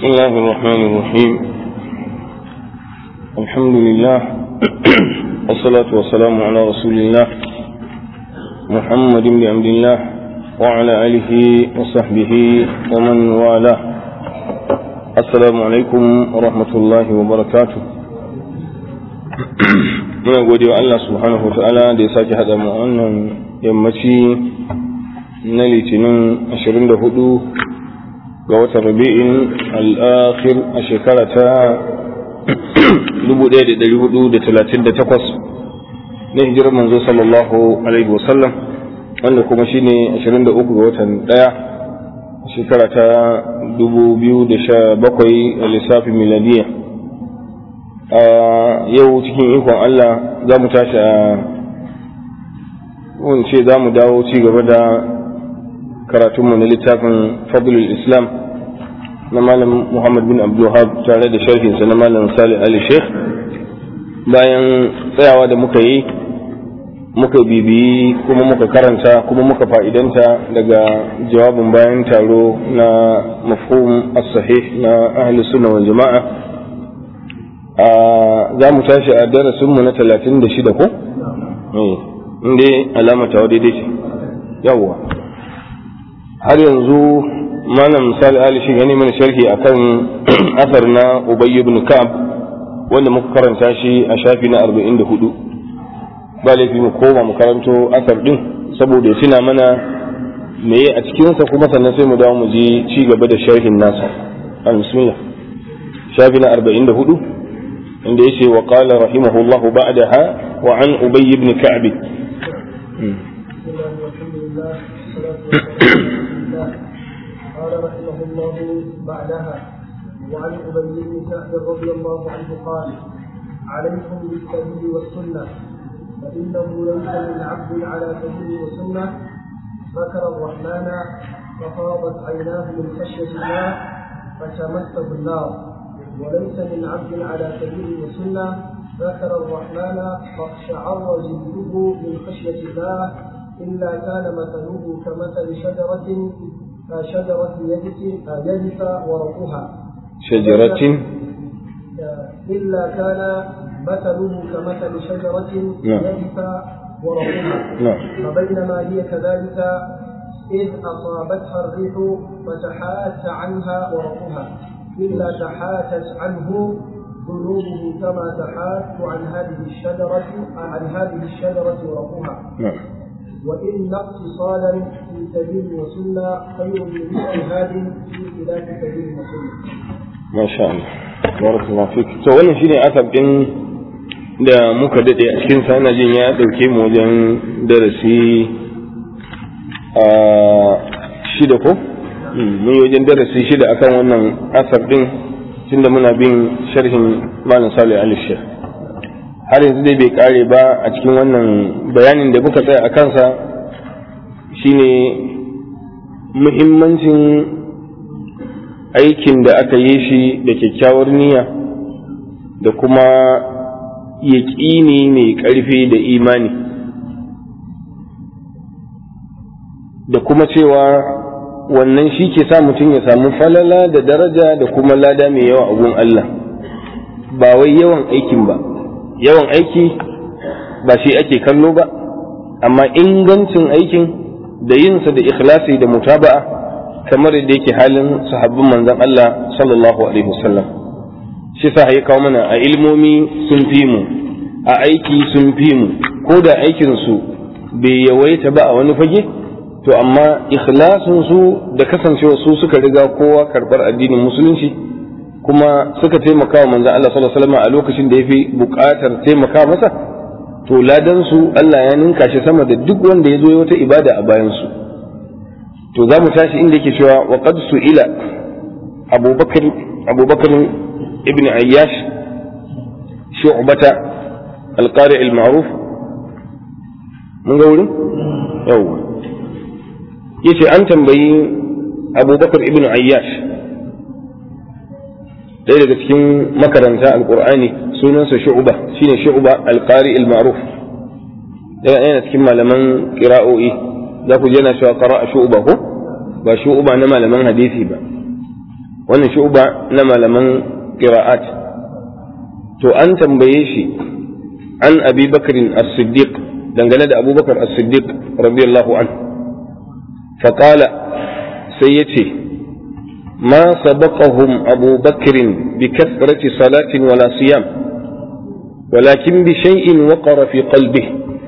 بسم الله الرحمن الرحيم الحمد لله والصلاة والسلام على رسول الله محمد بن عبد الله وعلى آله وصحبه ومن والاه السلام عليكم ورحمة الله وبركاته muna gode wa Allah subhanahu wa ta'ala da ya sake haɗa mu wannan yammaci na litinin 24 ga watan rabi'in al'akhir a shekara ta 1438 na hijirar manzo sallallahu alaihi wasallam wanda kuma shine 23 ga watan daya shekara ta 2017 a lissafin miladiyya a yau cikin ikon Allah za mu tashi a wance za mu dawo ci gaba da karatunmu na littafin fadlul islam na malam muhammad bin abdulhab tare da sharhinsa na malam salih ali sheikh bayan tsayawa da muka yi muka bibiyi kuma muka karanta kuma muka fa'idanta daga jawabin bayan taro na mafhum as-sahih na ahli sunna wal jama'a za mu tashi a darasinmu na talatin da shida ko? inda alama ta daidai ce yawwa har yanzu malam misali ali shi gani mana sharhi akan asar na ubay ibn ka'ab wanda muka karanta shi a shafi na 44 ba laifi mu koma mu karanto asar din saboda ya tuna mana meye a cikinsa kuma sannan sai mu dawo mu je ci gaba da sharhin nasa bismillah shafi na 44 عند يشي وقال رحمه الله بعدها وعن أبي بن كعب قال رحمه الله بعدها وعن أبي بن كعب رضي الله عنه قال عليكم بالسبيل والسنة فإنه ليس من عبد على سبيل وسنة ذكر الرحمن ففاضت عيناه من خشية الله فتمسه النار وليس من عبد على سبيل وسنة ذكر الرحمن فاقشعر جلده من خشية الله إلا كان مثله كمثل شجرة شجرة يجف ورقها شجرة إلا كان مثله كمثل شجرة يجف ورقها فبينما هي كذلك إذ أصابتها الريح فتحات عنها ورقها إلا تحاتت عنه ذنوبه كما تحات عن هذه الشجرة عن هذه الشجرة ورقها نعم وإن اقتصادا في سبيل وسنة خير من اجتهاد في خلاف سبيل وسنة. ما شاء الله بارك الله فيك to wannan shine asab din da muka dade a cikin sa ina jin ya dauke mu wajen darasi a shida ko mun yi wajen darasi shida akan wannan asar din tunda muna bin sharhin malam salih ali shekh har yanzu dai bai kare ba a cikin wannan bayanin da muka tsaya a kansa shine muhimmancin aikin da aka yi shi da kyakkyawar niyya da kuma yaƙini mai ƙarfi da imani da kuma cewa wannan shi ke sa mutum ya samu falala da daraja da kuma lada mai yawa a gun Allah ba wai yawan aikin ba yawan aiki ba shi ake kallo ba amma ingancin aikin da yinsa da ikhlasi da mutaba'a kamar yadda yake halin sahabbin manzon Allah sallallahu alaihi wasallam shi sa ya kawo mana a ilmomi sun fi mu a aiki sun fi mu ko da aikin su bai yawaita ba a wani fage to amma ikhlasin su da kasancewa su suka riga kowa karbar addinin musulunci kuma suka taimaka wa manzon Allah sallallahu alaihi wasallam a lokacin da yafi buƙatar taimaka masa to ladan su Allah ya ninka shi sama da duk wanda ya zo wata ibada a bayan su to za mu tashi inda yake cewa wa qad su'ila Abubakar Abubakar ibn Ayyash shu'bata al-qari al-ma'ruf mun ga wurin yawwa yace an tambayi abubakar ibn ayyash ɗaya daga cikin makaranta alƙur'ani sunansa shu'uba shine shu'uba alƙari al-ma'ruf ɗaya yana cikin malaman ƙira'o'i za ku yana cewa qara'a shu'uba ko ba shu'uba na malaman hadisi ba wannan shu'ba na malaman qira'at to an tambaye shi an abi bakarin as-siddiq dangane da abubakar as-siddiq radiyallahu an faqala sai yace ma sabaqahum abu bakrin bi kathrati salatin wala siyam walakin bi shay'in waqara fi qalbihi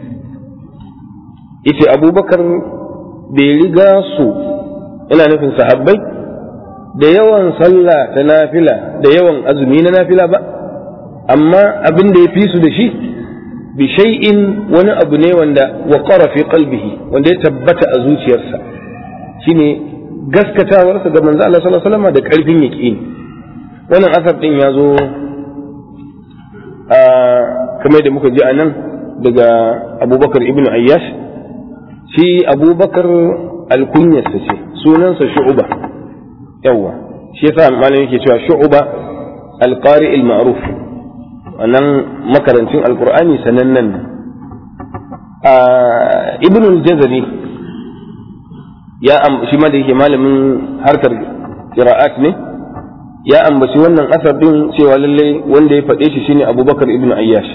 yace abubakar bai riga su ina nufin sahabbai da yawan sallah ta nafila da yawan azumi na nafila ba amma abin da ya fi su da shi bi shay'in wani abu ne wanda waqara fi qalbihi wanda ya tabbata a zuciyarsa shine gaskatawarsa ga manzo Allah sallallahu alaihi wasallam da karfin yaqini wannan asar din ya zo a kamar da muka ji a nan daga Abubakar ibn Ayyash shi Abubakar alkunyarsa ce sunansa Shu'ba yawa shi yasa malamin yake cewa Shu'ba alqari al-ma'ruf wannan makarancin alkur'ani sanannen a ibn al-jazari ya shi ma da yake malamin harkar qira'at ne ya ambaci wannan asar din cewa lalle wanda ya faɗe shi shine abubakar ibn ayyash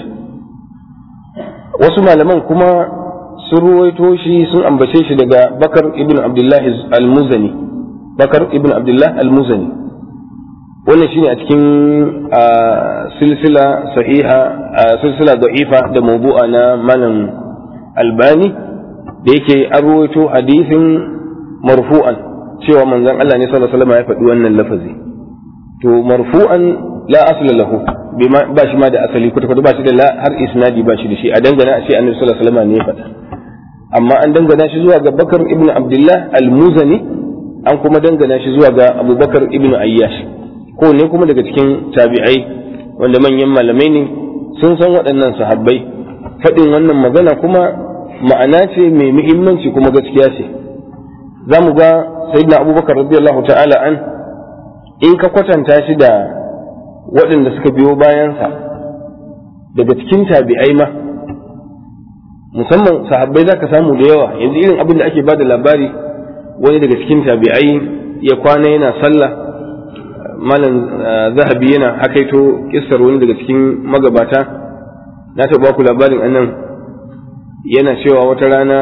wasu malaman kuma sun ruwaito shi sun ambace shi daga bakar ibn abdullah al-muzani bakar ibn abdullah al-muzani wannan shine a cikin silsila sahiha silsila da'ifa da mawdu'a na malam albani da yake an ruwaito hadisin marfu'an cewa manzon Allah ne sallallahu alaihi wasallam ya faɗi wannan lafazi to marfu'an la asla lahu ba shi ma da asali kuta kuta ba shi da la har isnadi ba shi da shi a dangana a ce annabi sallallahu alaihi wasallam ne ya faɗa amma an dangana shi zuwa ga Bakar ibn Abdullah al-Muzani an kuma dangana shi zuwa ga Abubakar ibn Ayyash ko ne kuma daga cikin tabi'ai wanda manyan malamai ne sun san waɗannan sahabbai faɗin wannan magana kuma ma'ana ce mai muhimmanci kuma gaskiya ce za mu ga sayyidina abubakar radiyallahu ta'ala an in ka kwatanta shi da waɗanda suka biyo bayansa daga cikin tabi'ai ma musamman sahabbai za ka samu da yawa yanzu irin abin da ake ba da labari wani daga cikin tabi'ai ya kwana yana sallah malam zahabi yana hakaito kissar wani daga cikin magabata na taɓa ku labarin annan yana cewa wata rana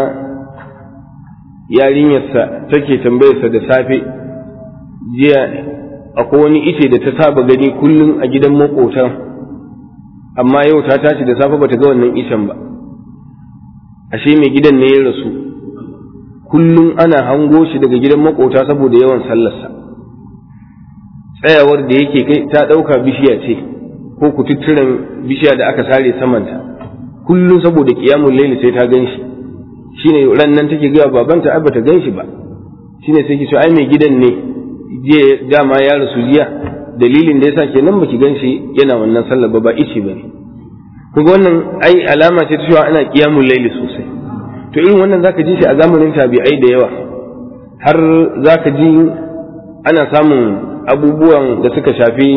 yarinyarsa take tambayarsa da safe jiya akwai wani ice da ta saba gani kullum a gidan makotan amma yau ta tashi da safe bata ga wannan icen ba ashe mai gidan ne ya rasu kullum ana hango shi daga gidan makota saboda yawan sallarsa tsayawar da yake kai ta ɗauka bishiya ce ko kututturen bishiya da aka sare samanta kullum saboda kiyamun laili sai ta gan shi shine ran nan take gaya babanta ai bata gan shi ba shine sai ki ce ai mai gidan ne je dama ya rasu jiya dalilin da yasa kenan baki gan shi yana wannan sallar ba ba ici bane kuma wannan ai alama ce ta cewa ana kiyamun laili sosai to irin wannan zaka ji shi a zamanin tabi'ai da yawa har zaka ji ana samun abubuwan da suka shafi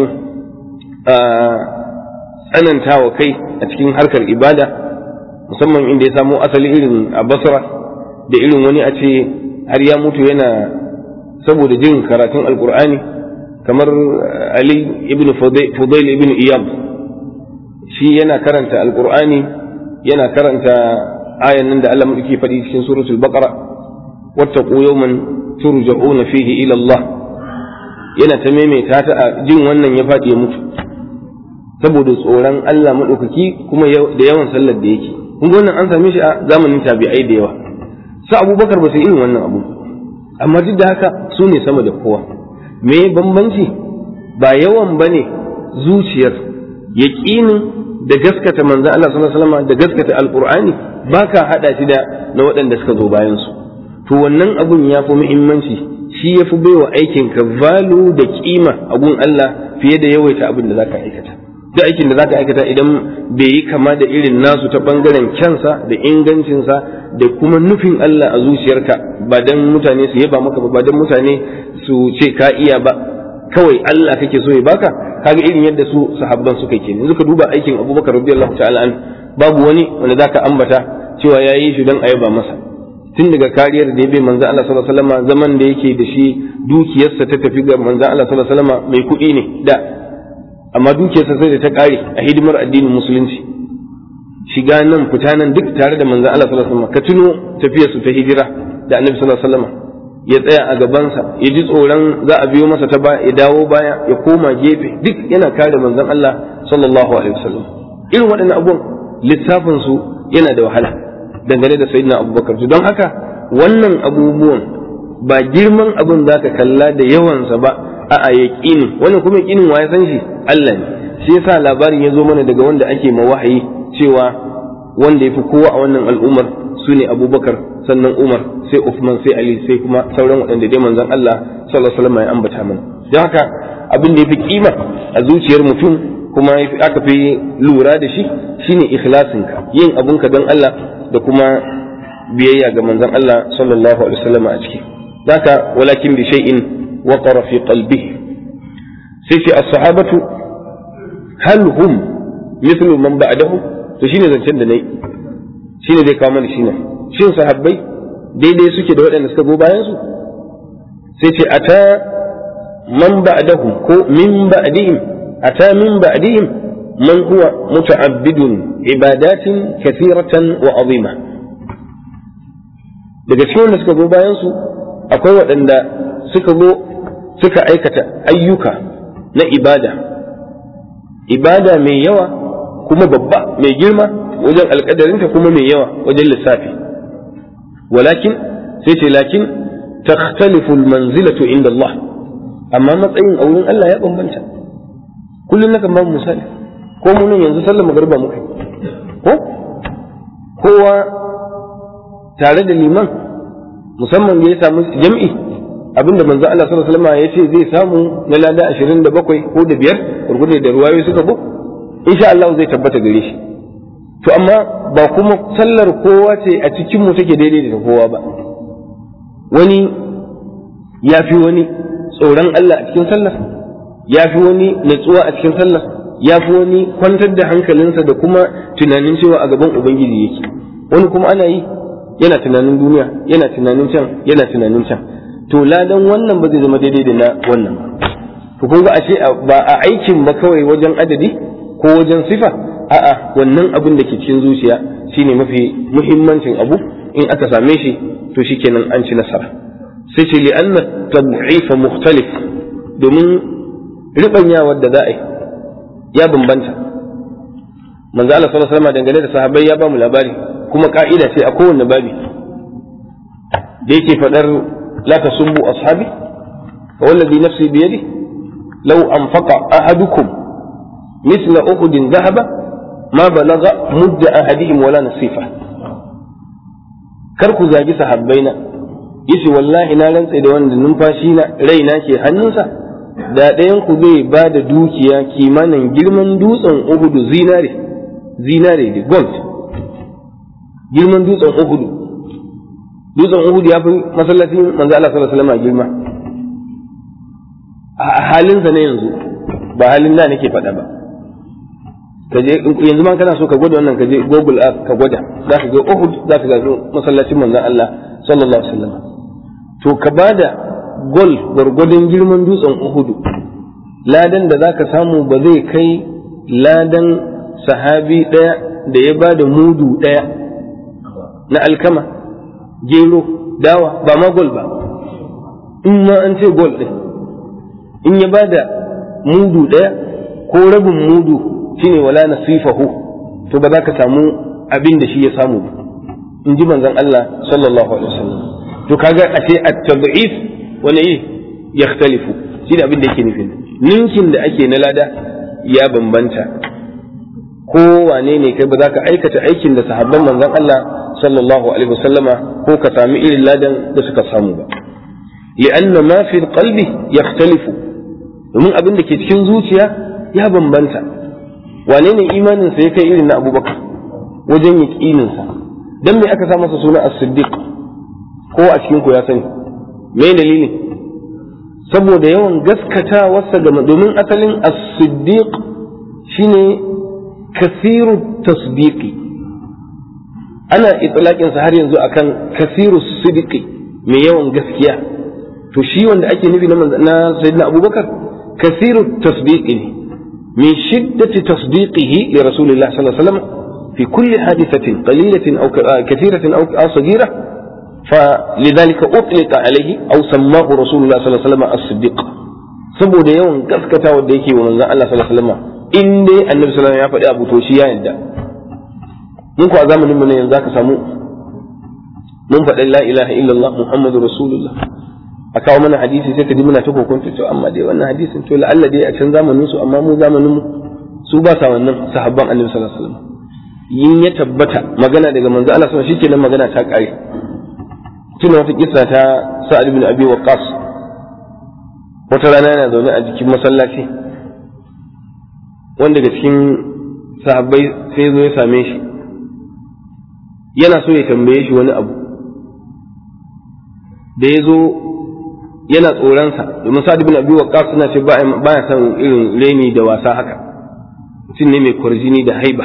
tsanantawa kai a cikin harkar ibada musamman inda ya samo asali irin a basra da irin wani a ce har ya mutu yana saboda jin karatun alkur'ani kamar ali ibn fudail ibn iyab shi yana karanta alkur'ani yana karanta ayan nan da Allah muke faɗi cikin suratul baqara wattaqu yawman turja'una fihi ila Allah yana ta maimaita ta a jin wannan ya faɗi ya mutu saboda tsoron Allah maɗaukaki kuma da yawan sallar da yake kun ga wannan an same shi a zamanin tabi'ai da yawa su abubakar ba su irin wannan abu amma duk da haka su ne sama da kowa me bambanci ba yawan ba ne zuciyar yaƙinin da gaskata manzan Allah sallallahu alaihi wasallam da gaskata alqur'ani baka hada shi da na waɗanda suka zo bayan su to wannan abun ya fi muhimmanci shi ya fi baiwa aikin ka valu da kima a gun Allah fiye da yawaita abin da zaka aikata duk aikin da zaka aikata idan bai yi kama da irin nasu ta bangaren kyansa da ingancinsa da kuma nufin Allah a zuciyarka ba dan mutane su yaba maka ba dan mutane su ce ka iya ba kawai Allah kake so ya baka kaga irin yadda su sahabban suka ke yanzu ka duba aikin Abubakar radiyallahu ta'ala an babu wani wanda zaka ambata cewa yayi shi dan a yaba masa tun daga kariyar da ya bai manzo Allah sallallahu alaihi wasallam zaman da yake da shi dukiyarsa ta tafi ga manzo Allah sallallahu alaihi wasallam mai kuɗi ne da amma dukiyarsa sai da ta kare a hidimar addinin musulunci shiga nan fita nan duk tare da manzo Allah sallallahu alaihi wasallam ka tuno tafiyarsu ta hijira da Annabi sallallahu alaihi wasallam ya tsaya a gabansa ya ji tsoron za a biyo masa ta ba ya dawo baya ya koma gefe duk yana kare manzon Allah sallallahu alaihi wasallam irin waɗannan abubuwan lissafin su yana da wahala dangane da sayyidina abubakar don haka wannan abubuwan ba girman abin za ka kalla da yawansa ba a a yaƙini wannan kuma yaƙinin wa ya san shi Allah ne shi yasa labarin ya zo mana daga wanda ake ma wahayi cewa wanda ya fi kowa a wannan al'ummar su ne abubakar sannan umar sai Uthman sai ali sai kuma sauran waɗanda dai manzon Allah sallallahu alaihi wasallam ya ambata mana don haka abin da ya fi kima a zuciyar mutum kuma aka fi lura da shi shine ikhlasinka yin abunka don Allah da kuma biyayya ga manzon Allah sallallahu alaihi wasallam a ciki zaka walakin bi shay'in waqara fi qalbihi sai ce as-sahabatu hal hum mithlu man ba'dahu to shine zancen da nayi shine zai kawo mana shine shin sahabbai daidai suke da waɗanda suka go bayan su sai ce ata man ba'dahum ko min ba'dihim ata min ba'dihim man huwa muta'abbidun ibadatin kathiratan wa azima daga cikin wanda suka zo bayan su akwai waɗanda suka zo suka aikata ayyuka na ibada ibada mai yawa kuma babba mai girma wajen alƙadarinta kuma mai yawa wajen lissafi walakin sai ce lakin takhtalifu manzilatu inda Allah amma matsayin a wurin Allah ya bambanta kullum nakan ba mu misali ko mu nan yanzu sallar magariba muka ko kowa tare da liman musamman da ya samu jam'i abinda manzo Allah sallallahu alaihi wasallam ya ce zai samu na lada 27 ko da biyar gurgurde da ruwayoyi suka go insha Allah zai tabbata gare shi to amma ba kuma sallar kowa ce a cikin mu take daidai da kowa ba wani ya fi wani tsoron Allah a cikin sallar ya fi wani natsuwa a cikin sallar ya fi wani kwantar da hankalinsa da kuma tunanin cewa a gaban ubangiji yake wani kuma ana yi yana tunanin duniya yana tunanin can yana tunanin can to ladan wannan ba zai zama daidai da na wannan to kun ga ashe ba a aikin ba kawai wajen adadi ko wajen sifa a'a wannan abin da ke cikin zuciya shine mafi muhimmancin abu in aka same shi to shikenan an ci nasara sai ce li anna tab'ifa mukhtalif domin ribanyawar da za a yi ya bambanta manzo Allah sallallahu alaihi wasallam dangane da sahabbai ya ba mu labari kuma ka'ida ce a kowanne babi da yake fadar la tasubbu ashabi wa wallazi nafsi bi yadi law anfaqa ahadukum mithla uhudin dhahaba ma balagha mudda ahadihim wala nasifa kar ku zagi sahabbaina yace wallahi na rantse da wanda numfashi na raina ke hannunsa da ɗayan ku zai ba da dukiya kimanin girman dutsen uhudu zinare zinare da gold girman dutsen uhudu dutsen uhudu ya fi masallacin manzo Allah sallallahu alaihi wasallam girma a halinsa na yanzu ba halin da nake faɗa ba kaje yanzu ma kana so ka gwada wannan kaje google earth ka gwada za ka ga uhud za ka ga masallacin manzo Allah sallallahu alaihi wasallam to ka bada gol gwargwadon girman dutsen uhudu ladan da zaka samu ba zai kai ladan sahabi ɗaya da ya bada mudu ɗaya na alkama gero dawa ba ma gol ba in ma an ce gol ɗin in ya bada mudu ɗaya ko rabin mudu shine wala nasifahu to ba za ka samu abin da shi ya samu ba in ji manzon Allah sallallahu alaihi wasallam to kaga a ce at-tad'if wani yi yakhtalifu shi da abin da yake nufin ninkin da ake na lada ya bambanta ko wane ne kai ba za ka aikata aikin da sahabban manzon Allah sallallahu alaihi wasallama ko ka sami irin ladan da suka samu ba li'anna ma fi qalbi yakhtalifu domin abin da ke cikin zuciya ya bambanta wane ne imanin sa ya kai irin na Abubakar wajen yaqinin sa dan me aka sa masa suna as-siddiq ko a cikin ku ya sani me dalili saboda yawan gaskatawarsa ga domin asalin as-siddiq shine kasiru tasdiqi ana itlaqin sa har yanzu akan kasiru sidiki mai yawan gaskiya to shi wanda ake nufi na sayyidina abubakar kasiru tasdiqi ne min shiddati tasdiqihi li rasulillah sallallahu alaihi wasallam fi kulli hadithatin qalilatin aw kathiratin aw saghira فلذلك أطلق عليه أو سماه رسول الله صلى الله عليه وسلم الصديق saboda yawan gaskata wanda yake wa manzon Allah sallallahu alaihi wasallam in dai annabi sallallahu alaihi wasallam ya faɗi abu to shi ya yadda mun ko a zamanin mu ne yanzu zaka samu mun faɗi la ilaha illallah muhammadu rasulullah a kawo mana hadisi sai ka ji muna ta kokonta to amma dai wannan hadisin to la'alla dai a can zamanin su amma mu zamanin mu su ba sa wannan sahabban annabi sallallahu alaihi wasallam yin ya tabbata magana daga manzo Allah sallallahu alaihi wasallam shikenan magana ta kare tuna wata kissa ta sa'ad ibn abi waqqas wata rana yana zaune a jikin masallaci wanda daga cikin sahabbai sai zo ya same shi yana so ya tambaye shi wani abu da ya zo yana tsoronsa domin sa'ad ibn abi waqqas suna ce baya son irin reni da wasa haka mutum ne mai kwarjini da haiba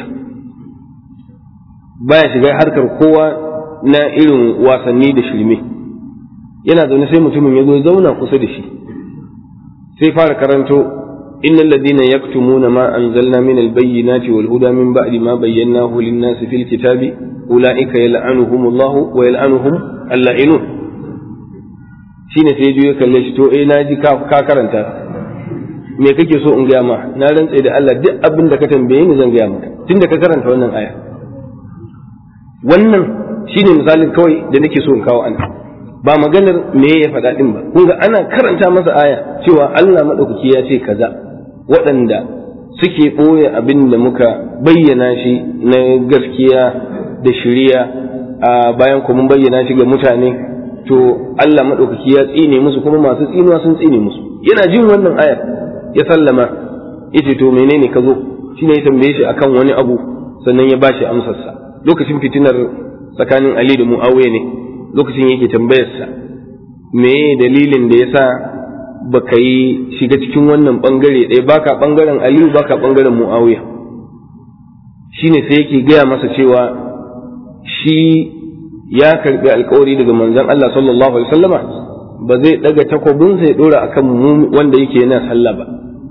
baya shiga harkar kowa na irin wasanni da shirme yana zaune sai mutumin ya zo zauna kusa da shi sai fara karanto إن الذين يكتمون ما أنزلنا من البينات والهدى من بعد ما بيناه للناس في الكتاب أولئك يلعنهم الله ويلعنهم اللائنون shine sai ya kalle shi to eh na ji ka karanta me kake so in gaya ma na rantse da Allah duk abin da ka tambaye ni zan gaya maka tunda ka karanta wannan aya wannan shine misalin kawai da nake so in kawo ana ba maganar me ya faɗa ɗin ba kun ga ana karanta masa aya cewa Allah maɗaukaki ya ce kaza waɗanda suke ɓoye abin da muka bayyana shi na gaskiya da shiriya a bayan kuma mun bayyana shi ga mutane to Allah maɗaukaki ya tsine musu kuma masu tsinuwa sun tsine musu yana jin wannan ayar ya sallama yace to menene ka zo shine ya tambaye shi akan wani abu sannan ya bashi amsarsa lokacin fitinar tsakanin Ali da Muawiya ne lokacin yake tambayarsa me dalilin da yasa baka yi shiga cikin wannan bangare ɗaya baka bangaren Aliyu baka bangaren Muawiya shine sai yake gaya masa cewa shi ya karbi alkawari daga manzon Allah sallallahu alaihi wasallama ba zai daga takobinsa ya dora akan mu wanda yake yana sallah ba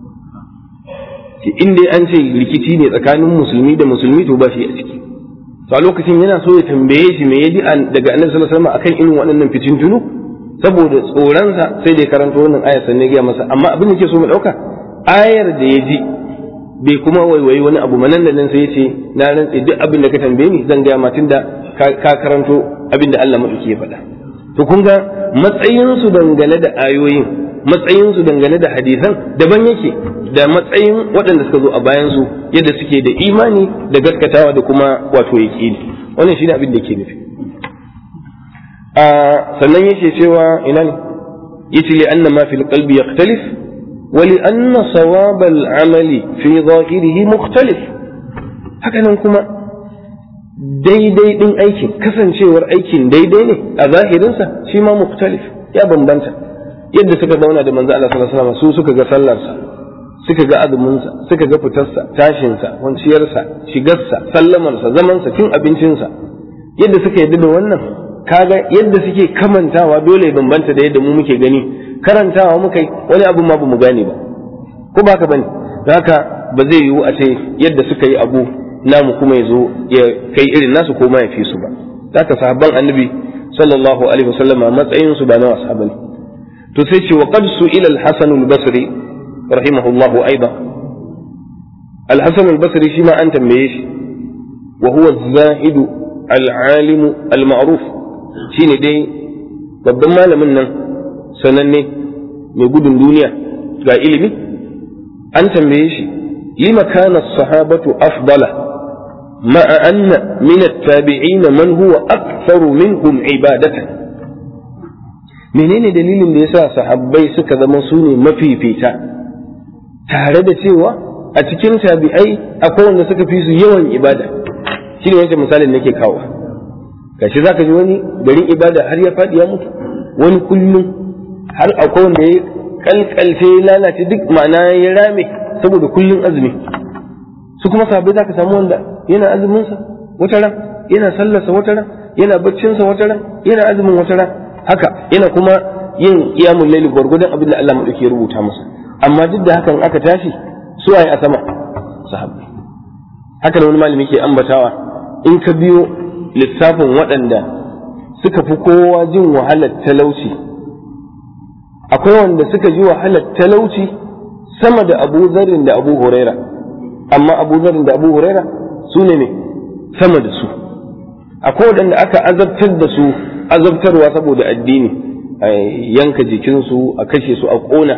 in dai an ce rikici ne tsakanin musulmi da musulmi to ba shi a ciki to a lokacin yana so ya tambaye shi me yaji daga annabi sallallahu alaihi wasallam akan irin waɗannan fitintunu saboda tsoronsa sai da ya karanta wannan ayar sannan ya masa amma abin da ke so mu ɗauka ayar da ya ji bai kuma waiwayi wani abu manan da nan sai ya ce na rantse duk abin da ka tambaye ni zan gaya ma da ka karanto abin da Allah maɗauki ya faɗa to kun ga matsayinsu dangane da ayoyin matsayinsu dangane da hadisan daban yake da matsayin waɗanda suka zo a bayansu yadda suke da imani da gaskatawa da kuma wato yaƙini wannan shine abin da ke nufi a sannan yake cewa ina ne yace li anna ma fil qalbi yakhtalif wa li anna sawab al amali fi zahirihi mukhtalif haka nan kuma daidai din aikin kasancewar aikin daidai ne a zahirinsa shi ma mukhtalif ya bambanta yadda suka zauna da manzo Allah sallallahu alaihi wasallam su suka ga sallarsa suka ga azuminsa suka ga fitarsa tashinsa kwanciyarsa shigarsa sallamarsa zamansa cin abincinsa yadda suka yadda da wannan kaga yadda suke kamantawa dole bambanta da yadda mu muke gani karantawa muka yi wani abu ma bamu gane ba ko ba ka bane haka ba zai yiwu a ce yadda suka yi abu namu kuma ya zo ya kai irin nasu ko ma ya fi su ba haka sahabban annabi sallallahu alaihi wasallam matsayin su ba na wasa bane to sai ce wa qad su'ila al-hasan al-basri rahimahullahu aidan al-hasan al-basri shi ma an tambaye shi wa huwa az-zahid al-alim al-ma'ruf shine dai babban malamin nan sananne mai gudun duniya ga ilimi an tambaye shi lima kana as-sahabatu afdala ma'a anna min at-tabi'in man huwa aktharu minhum ibadatan menene dalilin da yasa sahabbai suka zama su ne mafifita tare da cewa a cikin tabi'ai akwai wanda suka fi su yawan ibada shi ne wancan misalin nake kawo gashi zaka ji wani garin ibada har ya faɗi ya mutu wani kullum har akwai wanda ya kalkalce ya lalace duk ma'ana ya rame saboda kullum azumi su kuma sahabbai zaka samu wanda yana azuminsa wata ran yana sallarsa wata ran yana baccinsa wata ran yana azumin wata ran haka yana kuma yin qiyamul layli gwargwadon abin da Allah madauki ya rubuta masa amma duk da hakan aka tashi su waye a sama sahabbai haka da wani malami ke ambatawa in ka biyo lissafin waɗanda suka fi kowa jin wahalar talauci akwai wanda suka ji wahalar talauci sama da abu zarin da abu huraira amma abu zarin da abu huraira su ne ne sama da su akwai waɗanda aka azabtar da su azabtarwa saboda addini a yanka jikinsu a kashe su a ƙona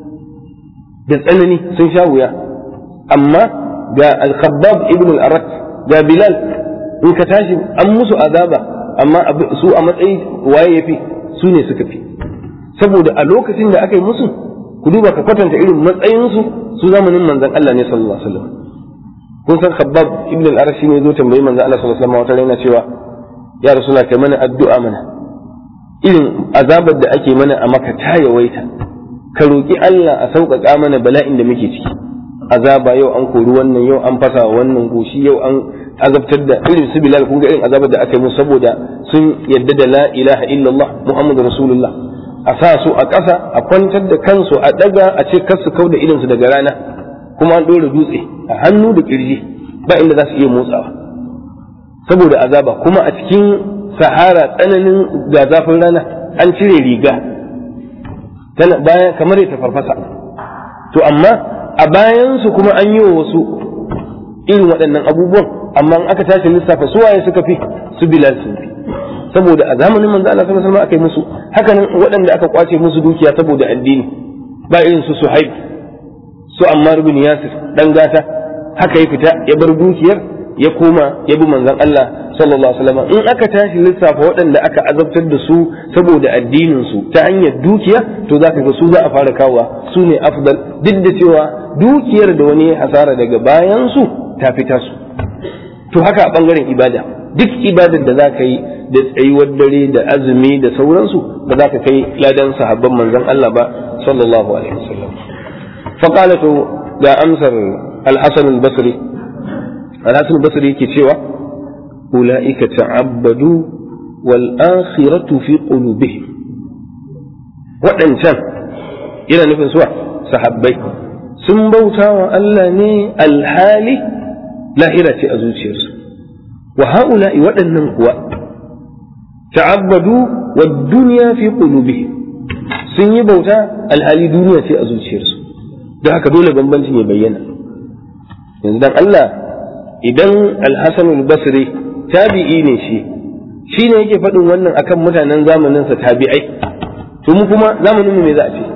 da tsanani sun sha wuya amma ga al-khabbab ibn al-arat ga bilal in ka tashi an musu azaba amma su a matsayi waye yafi su ne suka fi saboda a lokacin da aka yi musu ku duba ka kwatanta irin matsayinsu su zamanin manzon Allah ne sallallahu alaihi wasallam kun san khabbab ibn al-arat ne zo tambayi manzon Allah sallallahu alaihi wasallam wata rana cewa ya rasula kai mana addu'a mana irin azabar da ake mana a maka ta yawaita ka roƙi Allah a sauƙaƙa mana bala'in da muke ciki azaba yau an kori wannan yau an fasa wannan goshi yau an azabtar da irin su bilal kun ga irin azabar da aka yi musu saboda sun yadda da la ilaha illallah muhammadu rasulullah a sa su a ƙasa a kwantar da kansu a ɗaga a ce kar su kau da idansu daga rana kuma an ɗora dutse a hannu da ƙirji ba inda za su iya motsawa saboda azaba kuma a cikin sahara tsananin ga zafin rana an cire riga tana baya kamar ya farfasa to amma a bayansu kuma an yi wa wasu irin waɗannan abubuwan amma in aka tashi lissafa su waye suka fi su bilal sun fi saboda a zamanin manzo Allah sallallahu alaihi wasallam aka yi musu hakanan waɗanda aka kwace musu dukiya saboda addini ba irin su Suhaib su Ammar bin Yasir dan gata haka ya fita ya bar dukiyar ya koma ya bi manzon Allah sallallahu alaihi wasallam in aka tashi lissafa waɗanda aka azabtar da su saboda addinin su ta hanyar dukiya to zaka ga su za a fara kawa su ne afdal duk da cewa dukiyar da wani hasara daga bayan su ta fita su to haka a bangaren ibada duk ibadar da za ka yi da tsayuwar dare da azumi da sauransu ba za ka kai ladan sahabban manzon Allah ba sallallahu alaihi wasallam faqalatu ga amsar al-hasan al-basri al-hasan al-basri yake cewa ulaika ta'abbadu wal akhiratu fi qulubihim waɗancan yana nufin suwa sahabbai sun bauta wa Allah ne alhali lahira ce a zuciyarsu wa ha'ula'i waɗannan kuwa ta'abbadu wa duniya fi qulubihim sun yi bauta alhali duniya ce a zuciyarsu don haka dole bambancin ya bayyana yanzu dan Allah idan al-Hasan al-Basri tabi'i ne shi shi ne yake faɗin wannan akan mutanen zamaninsa tabi'ai to mu kuma zamanin mu me za a ce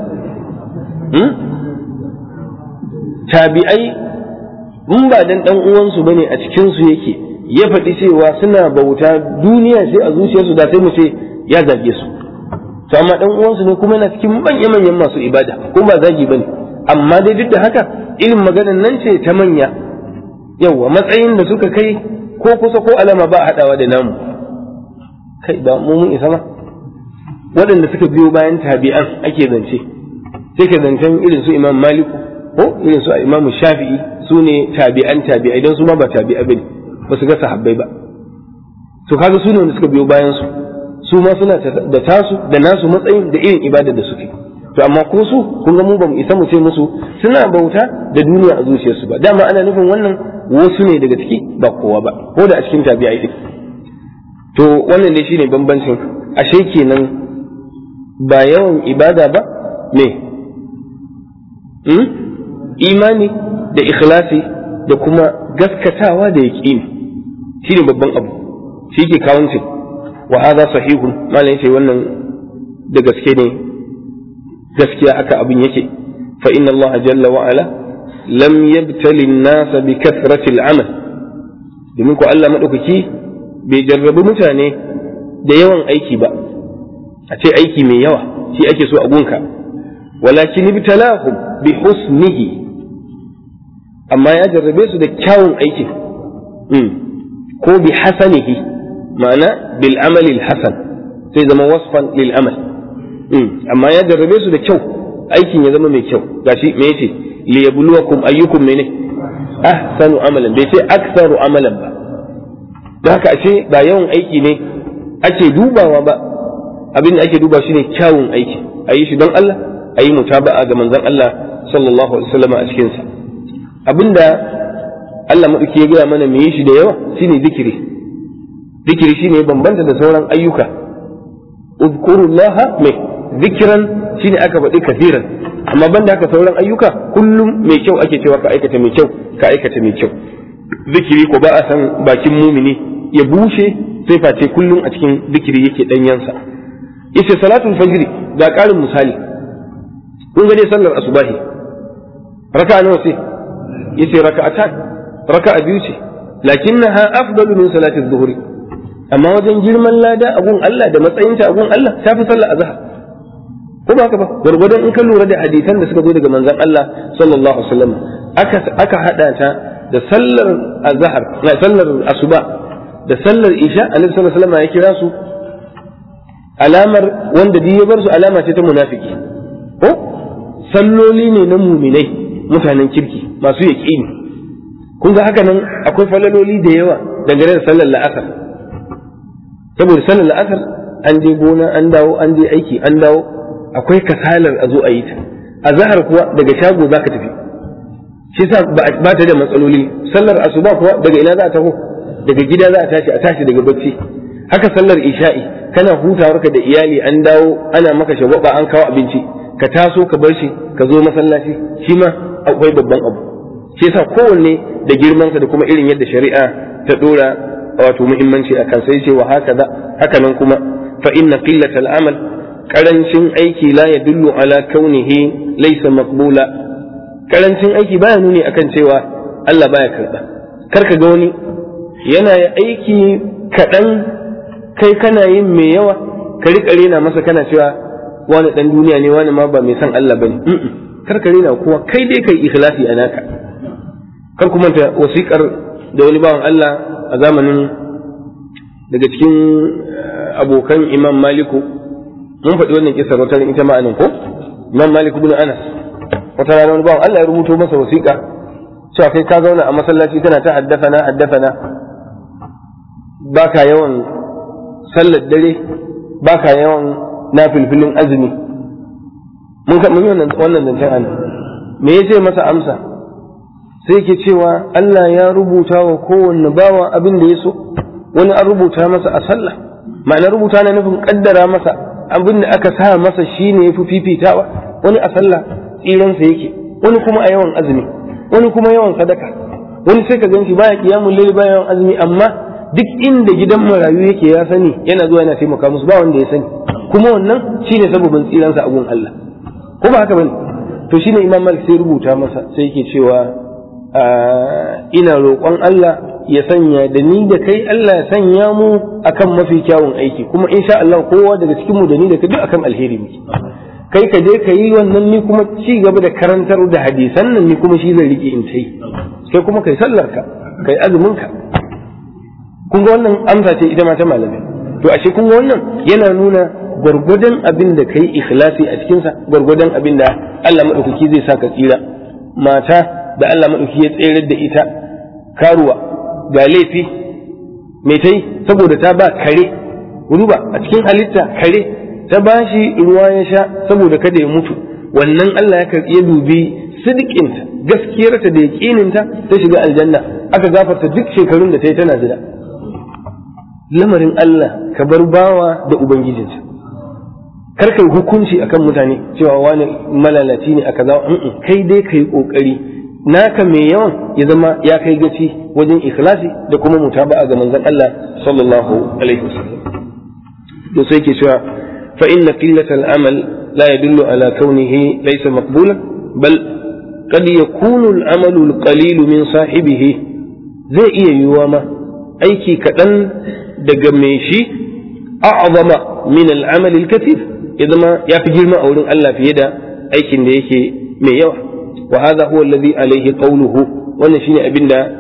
tabi'ai in ba dan dan uwansu bane a cikin su yake ya faɗi cewa suna bauta duniya sai a zuciyarsu da sai mu ce ya zage su to amma dan uwansu ne kuma yana cikin manyan manyan masu ibada ko ba zagi bane amma dai duk da haka irin maganar nan ce ta manya yawa matsayin da suka kai ko kusa ko alama ba haɗawa da namu kai ba mu mun isa ma waɗanda suka biyo bayan tabi'an ake zance sai ka zancen irin su imam maliku ko irin su imam shafi'i su ne tabi'an tabi'ai don su ma ba tabi'a bane ba su ga sahabbai ba to kaga su ne wanda suka biyo bayan su su ma suna da tasu da nasu matsayin da irin ibadar da suke to amma ko su kun ga mu ba mu isa mu ce musu suna bauta da duniya a zuciyarsu ba dama ana nufin wannan wasu ne daga ciki ba kowa ba ko da a cikin tabi'ai din to wannan ne shine bambancin ashe kenan ba yawan ibada ba me imani da ikhlasi da kuma gaskatawa da yaqini shine babban abu shi ke kawuncin wa hadha sahihun malam yace wannan da gaske ne gaskiya haka abin yake fa inna Allah jalla wa ala lam yabtali an-nas bi kathrati al-amal domin ko Allah madaukaki bai jarrabi mutane da yawan aiki ba a ce aiki mai yawa shi ake so a gunka walakin ibtalahum bi husnihi amma ya jarrabe su da kyawun aikin ko bi hasanihi ma'ana bil amali hasan sai zama wasfan lil amal amma ya jarrabe su da kyau aikin ya zama mai kyau gashi me yace li yabluwakum ayyukum mene ahsanu amalan bai ce aktsaru amalan ba da haka ashe ba yawan aiki ne ake dubawa ba abin da ake duba shi ne kyawun aiki a yi shi don Allah a yi mutaba'a ga manzon Allah sallallahu alaihi wasallam a cikin sa abinda Allah madauki ya gaya mana mu yi shi da yawa shine zikiri zikiri shine bambanta da sauran ayyuka udkurullaha mai zikiran shine aka faɗi kafiran amma banda haka sauran ayyuka kullum mai kyau ake cewa ka aikata mai kyau ka aikata mai kyau zikiri ko ba a san bakin mumini ya bushe sai face kullum a cikin zikiri yake danyansa yace salatul fajr ga ƙarin misali kun ga dai sallar asubahi raka'a nawa sai yace raka'atan raka'a biyu ce lakinnaha afdalu min salati adh-dhuhri amma wajen girman lada a gun Allah da matsayinta a gun Allah ta fi sallar azhar ko ba haka ba gwargwadon in ka lura da hadisan da suka zo daga manzon Allah sallallahu alaihi wasallam aka aka hada ta da sallar azhar na sallar asuba da sallar isha annabi sallallahu alaihi wasallam ya kira su alamar wanda duk ya bar su alama ce ta munafiki ko salloli ne na muminai mutanen kirki masu yaqini kun ga haka nan akwai falaloli da yawa dangane da sallar la'asar saboda sallar la'asar an je gona an dawo an je aiki an dawo akwai kasalar a zo a yi ta a zahar kuwa daga shago za ka tafi shi sa ba ta da matsaloli sallar asuba kuwa daga ina za a taho daga gida za a tashi a tashi daga bacci haka sallar isha'i kana hutawarka da iyali an dawo ana maka shagwaba an kawo abinci ka taso ka bar shi ka zo masallaci shi ma akwai babban abu shi yasa kowanne da girmansa da kuma irin yadda shari'a ta dora wato muhimmanci a kan sai ce wa haka haka nan kuma fa inna qillatal amal karancin aiki la ya dullu ala kaunihi laysa maqbula karancin aiki baya nuni akan cewa Allah baya karba kar ka ga wani yana aiki kaɗan kai kana yin mai yawa ka riƙa rena masa kana cewa wani ɗan duniya ne wani ma ba mai san Allah bane kar ka rena kowa kai dai kai ikhlasi a naka kar kuma ta wasiƙar da wani bawan Allah a zamanin daga cikin abokan Imam Maliku mun faɗi wannan kisar wata ita ma anan ko Imam Malik ibn Anas wata rana wani bawan Allah ya rubuto masa wasiƙa cewa kai ka zauna a masallaci kana ta haddafana haddafana baka yawan sallar dare baka yawan nafilfilin azumi mun ka mun yi wannan zancen anan me yace masa amsa sai ke cewa Allah ya rubuta wa kowanne bawa abin da ya so wani an rubuta masa a sallah ma'ana rubuta na nufin kaddara masa abin da aka sa masa shine yafi fifitawa wani a sallah tsiransa yake wani kuma a yawan azumi wani kuma yawan sadaka wani sai ka ganshi baya kiyamun laili baya yawan azumi amma duk inda gidan marayu yake ya sani yana zuwa yana taimaka musu ba wanda ya sani kuma wannan shine sababin tsiransa a gun Allah ko ba haka bane to shine Imam Malik sai rubuta masa sai yake cewa ina roƙon Allah ya sanya da ni da kai Allah ya sanya mu akan mafi kyawun aiki kuma insha Allah kowa daga cikin mu da ni da kai duk akan alheri muke kai ka je ka yi wannan ni kuma ci gaba da karantar da hadisan nan ni kuma shi zai rike in tai kai kuma kai sallar ka kai azumin ka kun ga wannan amsa ce ita ma ta malamai to ashe kun ga wannan yana nuna gwargwadon abin da kai ikhlasi a cikin sa gwargwadon abin da Allah madaukaki zai sa ka tsira mata da Allah madaukaki ya tsere da ita karuwa ga laifi mai ta yi saboda ta ba kare ruba a cikin halitta kare ta ba shi ruwa ya sha saboda kada ya mutu wannan Allah ya dubi sidikinta gaskiyarta da yaƙininta ta shiga aljanna aka gafarta duk shekarun da ta yi tana jira lamarin Allah ka bar bawa da ubangijinsa kar kai hukunci akan mutane cewa wani malalaci ne aka zawo kai dai kai kokari naka mai yawan ya zama ya kai gaci wajen ikhlasi da kuma mutaba'a ga manzon Allah sallallahu alaihi wasallam to sai ke cewa fa inna qillata al-amal la yadullu ala kaunihi laysa maqbulan bal qad yakunu al-amal al-qalil min sahibihi zai iya yiwuwa ma aiki kaɗan daga mai shi a'zama min al-amal al-kathir ya zama ya fi girma a wurin Allah fiye da aikin da yake mai yawa وهذا هو الذي عليه قوله wannan shine abin da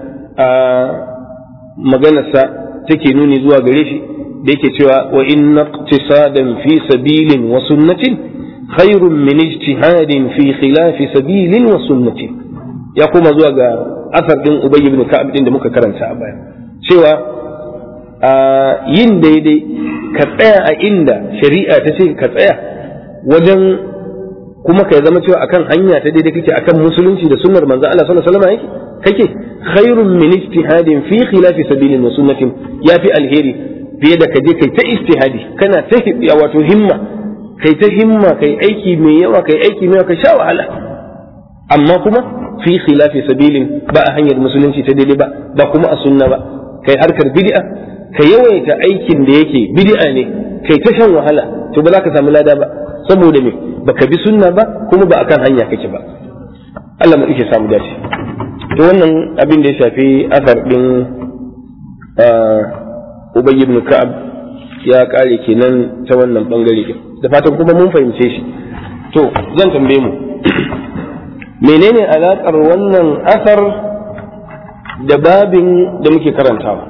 maganarsa take nuni zuwa gare shi da yake cewa wa inna iqtisadan fi sabilin wa sunnatin khairun min ijtihadin fi khilafi sabilin wa sunnatin ya koma zuwa ga asar din Ubay ibn Ka'ab din da muka karanta a baya cewa a yin daidai ka tsaya a inda shari'a ta ce ka tsaya wajen kuma ka zama cewa akan hanya ta daidai kake akan musulunci da sunnar manzo Allah sallallahu alaihi wasallam yake kake khairun min ijtihadin fi khilafi sabilin wa sunnatin yafi alheri fiye da kaje kai ta ijtihadi kana ta wato himma kai ta himma kai aiki mai yawa kai aiki mai yawa ka sha wahala amma kuma fi khilafi sabilin ba a hanyar musulunci ta daidai ba ba kuma a sunna ba kai harkar bid'a ka yawaita aikin da yake bid'a ne kai ta shan wahala to ba za ka samu lada ba saboda me baka bi sunna ba kuma ba akan hanya kake ba Allah mu yake samu dace to wannan abin da ya shafi asar din Ubay ibn Ka'ab ya kare kenan ta wannan bangare din da fatan kuma mun fahimce shi to zan tambaye mu menene alaƙar wannan asar da babin da muke karantawa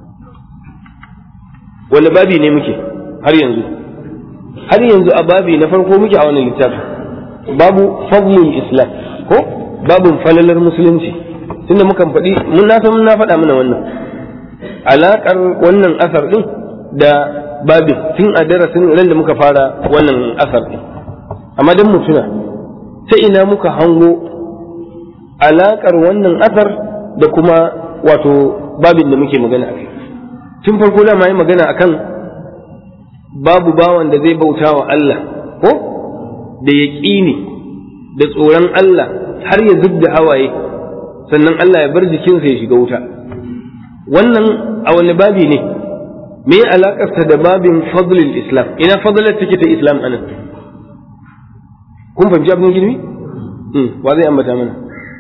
wani babi ne muke har yanzu har yanzu a babi na farko muke a wannan littafi babu fadlul islam ko babin falalar musulunci tunda mukan faɗi mun na san na faɗa mana wannan alaƙar wannan asar ɗin da babin tun a darasin ran da muka fara wannan asar ɗin amma dan mutuna ta ina muka hango alaƙar wannan asar da kuma wato babin da muke magana a kai tun farko da ma yi magana akan babu bawan da zai bauta wa Allah ko da yaƙini da tsoron Allah har ya zub da hawaye sannan Allah ya bar jikinsa ya shiga wuta wannan a wani babi ne me alaƙarsa da babin fadlil islam ina fadlar take ta islam anan kun fahimci abin girmi wa zai ambata mana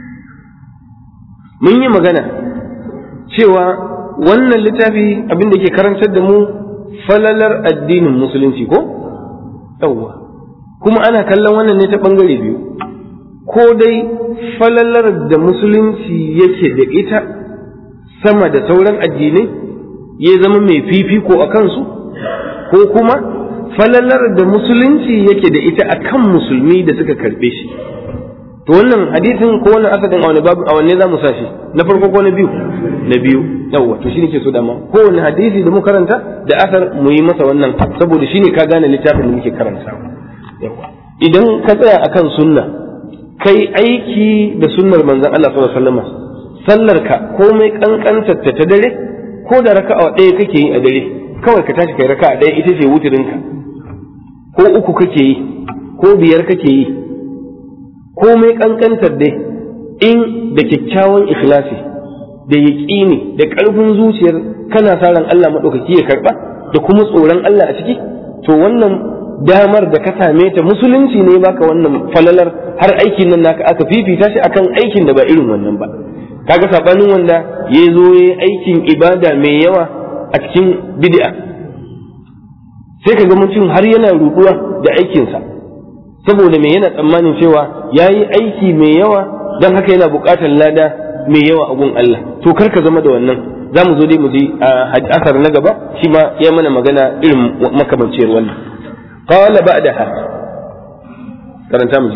mun yi magana cewa wannan littafi abin da ke karantar da mu falalar addinin musulunci ko yawwa kuma ana kallon wannan ne ta ɓangare biyu ko dai falalar da musulunci yake da ita sama da sauran addinai ya zama mai fifiko a kansu ko kuma falalar da musulunci yake da ita a kan musulmi da suka karɓe shi to wannan hadisin ko wannan asadin a wani babu a wanne za mu sashi na farko ko na biyu na biyu yawwa to shine ke so dama kowane hadisi da mu karanta da asar mu yi masa wannan saboda shine ka gane littafin da muke karanta idan ka tsaya akan sunna kai aiki da sunnar manzon Allah sallallahu alaihi wasallam sallar ka komai kankantar ta ta dare ko da raka'a ɗaya kake yi a dare kawai ka tashi kai raka'a ɗaya ita ce wutirinka ko uku kake yi ko biyar kake yi komai kankantar dai in da kyakkyawan ikhlasi da yaƙini da ƙarfin zuciyar kana sa ran Allah maɗaukaki ya karɓa da kuma tsoron Allah a ciki to wannan damar da ka same ta musulunci ne baka wannan falalar har aikin nan naka aka fifita shi akan aikin da ba irin wannan ba kaga sabanin wanda ya zo ya aikin ibada mai yawa a cikin bid'a sai ka ga mutum har yana ruɗuwa da aikinsa saboda me yana tsammanin cewa ya yi aiki mai yawa don haka yana buƙatar lada mai yawa a gun Allah to kar ka zama da wannan za mu zo dai mu ji a asar na gaba shi ma ya mana magana irin makamanciyar wannan qala ba'daha karanta mu ji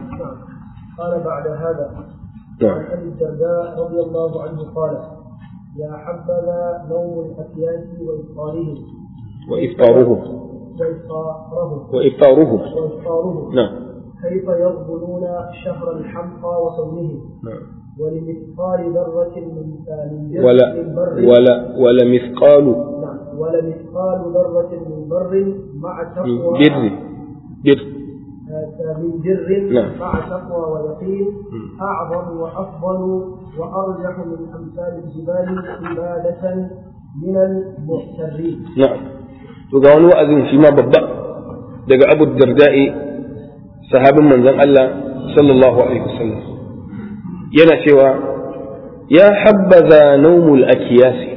قال بعد هذا عن ابي الدرداء رضي الله عنه قال يا حبذا نوم الأكياس وإفطارهم وإفطارهم وإفطارهم وإفطارهم وإفطارهم نعم كيف يقبلون شهر الحمقى وصومهم نعم ولمثقال ذرة من من جر- ولا من بر ولا ولا مثقال نعم ولمثقال ذرة من بر مع تقوى بر بر آه، من جر نعم. مع تقوى ويقين أعظم وأفضل وأرجح من أمثال الجبال عبادة من المحترين na'am to ga wani wa'azin shi ma babba daga Abu Darda'i sahabin manzon Allah sallallahu alaihi wasallam yana cewa ya habbaza naumul akiyasi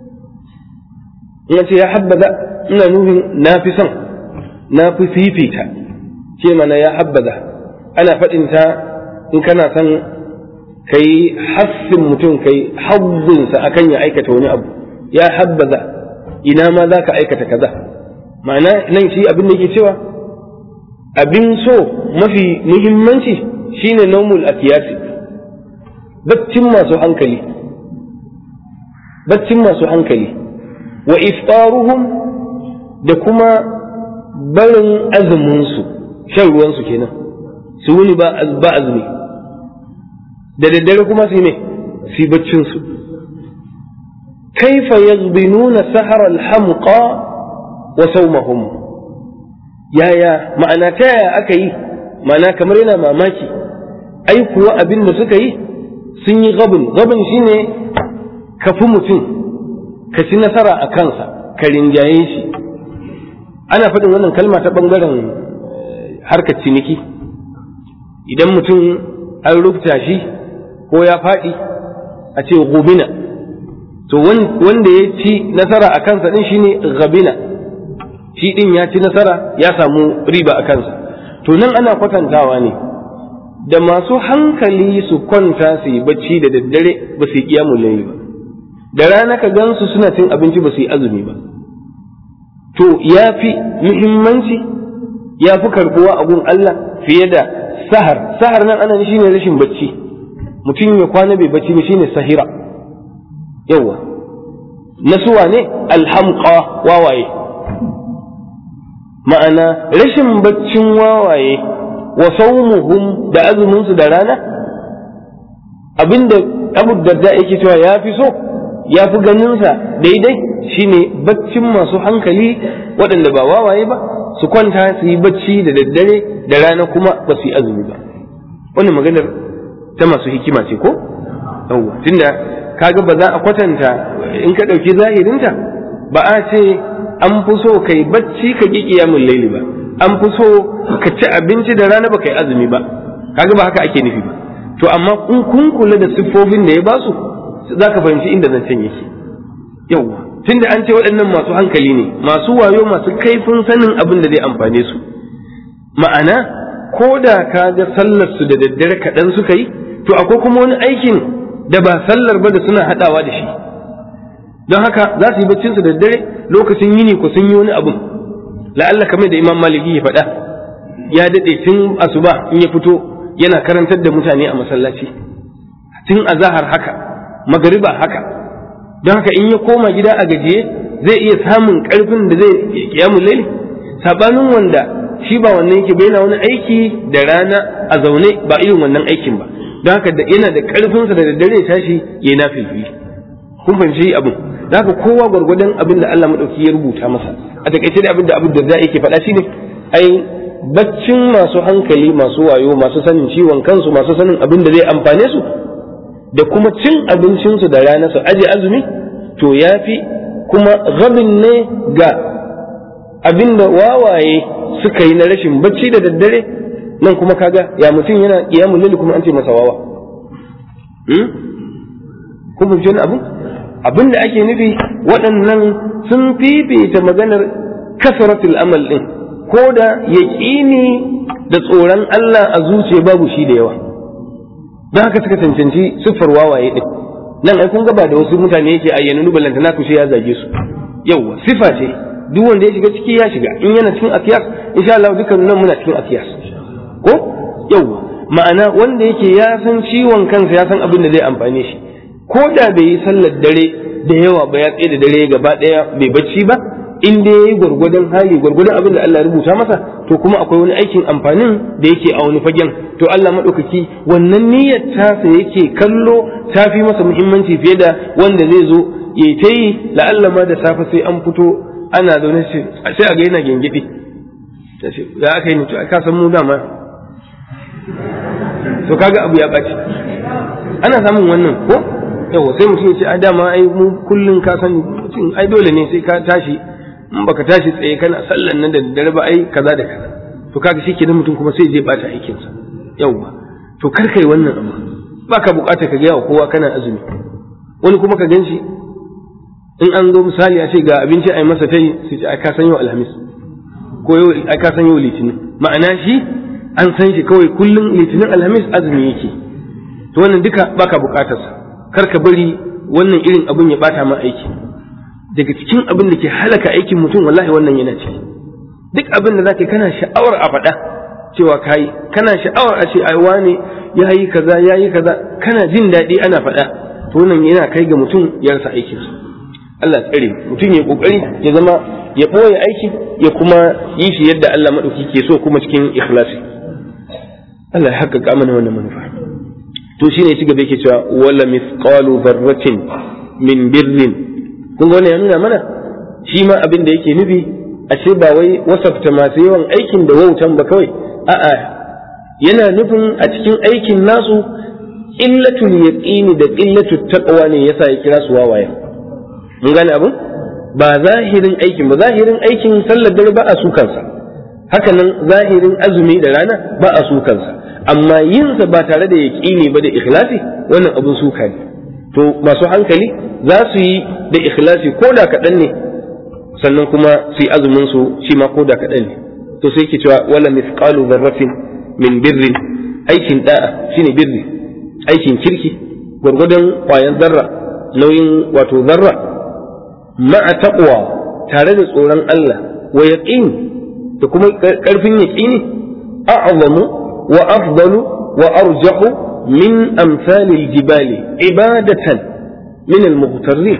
ina ce ya habbaza ina nufin na fi son na fi fifita ce mana ya habbaza ana faɗin ta in kana son kai hassin mutum kai hazzunsa akan ya aikata wani abu ya habbaza ina ma za ka aikata kaza ma'ana nan shi abin da yake cewa abin so mafi muhimmanci shine naumul akiyasi baccin masu hankali baccin masu hankali wa iftaruhum da kuma barin azuminsu shan ruwansu kenan su wuni ba azumi da daddare kuma su ne su baccinsu kaifa yazbinuna sahara alhamqa wa sawmahum yaya ma'ana ta yaya aka yi ma'ana kamar yana mamaki ai kuwa abin da suka yi sun yi gabin gabin shine ka fi mutum ka ci nasara a kansa ka rinjaye shi ana faɗin wannan kalma ta ɓangaren harkar ciniki idan mutum an rubuta shi ko ya faɗi a ce gubina to wanda ya ci nasara a kansa ɗin shine gabina shi ɗin ya ci nasara ya samu riba a kansa to nan ana kwatantawa ne da masu hankali su kwanta su yi bacci da daddare ba su yi kiyamun layi ba da rana ka gansu suna cin abinci ba su yi azumi ba to ya fi muhimmanci ya fi karbuwa a gun Allah fiye da sahar sahar nan ana shi ne rashin bacci mutum ya kwana bai bacci ba shine sahira yawa nasuwa ne alhamqa wawaye ma'ana rashin baccin wawaye wa saumuhum da azumin su da rana abinda abu darda yake cewa ya fi so ya fi ganinsa daidai shine baccin masu hankali waɗanda ba wawaye ba su kwanta su yi bacci da daddare da rana kuma ba su yi azumi ba wannan maganar ta masu hikima ce ko yawwa tunda kaga ba za a kwatanta in ka ɗauki zahirinta ba a ce an fi so kai bacci ka ƙi ƙiyamun laili ba an fi so ka ci abinci da rana ba kai azumi ba kaga ba haka ake nufi ba to amma in kun kula da siffofin da ya basu za ka fahimci inda zancen yake yawwa tunda an ce waɗannan masu hankali ne masu wayo masu kaifin sanin abin da zai amfane su ma'ana ko da ka ga sallar su da daddare kaɗan suka yi to akwai kuma wani aikin da ba sallar ba da suna haɗawa da shi don haka za su yi baccin su da daddare lokacin yini ko sun yi wani abun la'alla kamar da imam maliki ya faɗa ya daɗe tun asuba in ya fito yana karantar da mutane a masallaci tun azahar haka magariba haka don haka in ya koma gida a gajiye zai iya samun karfin da zai kiyamun laili sabanin wanda shi ba wannan yake bai na wani aiki da rana a zaune ba irin wannan aikin ba don haka yana da karfinsa da daddare ya tashi ya yi nafilfili kun fahimci abin don haka kowa gwargwadon abin da Allah madauki ya rubuta masa a takaice da abin da abin da za yake faɗa shine ai baccin masu hankali masu wayo masu sanin ciwon kansu masu sanin abin da zai amfane su da kuma cin abincinsu da rana su aje azumi to ya fi kuma gabin ne ga abin da wawaye suka yi na rashin bacci da daddare nan kuma kaga ya mutum yana kiyamun lili kuma an ce masa wawa kun fahimci wani abu abin da ake nufi waɗannan sun fifita maganar kasaratul amal ɗin ko da yaƙini da tsoron Allah a zuciya babu shi da yawa don haka suka cancanci siffar wawaye din nan ai kun ga ba da wasu mutane yake ayyana nubalanta na kushe ya zage su yauwa sifa ce duk wanda ya shiga ciki ya shiga in yana cikin akiyas insha Allah dukkan nan muna cikin akiyas ko yauwa ma'ana wanda yake ya san ciwon kansa ya san abin da zai amfane shi ko da bai yi sallar dare da yawa ba ya tsaye da dare gaba daya bai bacci ba in dai yayi gwargwadon hali gwargwadon abin da Allah ya rubuta masa to kuma akwai wani aikin amfanin da yake a wani fagen to Allah madaukaki wannan niyyar tasa yake kallo ta fi masa muhimmanci fiye da wanda zai zo ya ta yi la'alla ma da safe sai an fito ana zaune sai a ga yana gengidi ya aka yi mutu ka san mu dama to kaga abu ya ɓaci ana samun wannan ko yawa sai mutum ya ce a dama ai mu kullum ka san mutum ai dole ne sai ka tashi in baka tashi tsaye kana sallan nan da daddare ba ai kaza da kaza to kaga shi kenan mutum kuma sai je bata aikin sa yawa to kar kai wannan abu baka bukata ka ga wa kowa kana azumi wani kuma ka ganshi in an zo misali a ce ga abinci ai masa tai sai ce ai ka san yau alhamis ko yau ai ka san yau litinin ma'ana shi an san shi kawai kullum litinin alhamis azumi yake to wannan duka baka bukatarsa kar ka bari wannan irin abin ya bata ma aiki daga cikin abin da ke halaka aikin mutum wallahi wannan yana ciki duk abin da zaka kana sha'awar a faɗa cewa kayi kana sha'awar a ce ai wane yayi kaza yayi kaza kana jin daɗi ana faɗa to wannan yana kai ga mutum ya rasa aikin sa Allah tsare mutum ya kokari ya zama ya ɓoye aiki ya kuma yi shi yadda Allah maɗauki ke so kuma cikin ikhlasi Allah ya haƙƙaƙa mana wannan manufa to shine ya ci gaba yake cewa wala mithqalu dharratin min birrin kun ga wannan ya nuna mana shi ma abin da yake nufi ashe ba wai wasafta masu yawan aikin da wautan ba kawai a'a yana nufin a cikin aikin nasu illatul yaqini da illatul taqwa ne yasa ya kira su wawaye mun gane abin ba zahirin aikin ba zahirin aikin sallar dare ba a su kansa hakanan zahirin azumi da rana ba a su kansa amma yinsa ba tare da yaqini ba da ikhlasi wannan abun suka ne to masu hankali za su yi da ikhlasi ko da kaɗan ne sannan kuma su yi azumin su shi ma ko da kaɗan ne to sai ke cewa wala mithqalu dharratin min birrin aikin da'a shine birri aikin kirki gwargwadon kwayan zarra nauyin wato zarra ma'a taqwa tare da tsoron Allah wa yaqin da kuma karfin yaqini a'zamu wa afdalu wa arjahu min amsalil jibali ibadatan min al-mughtarrin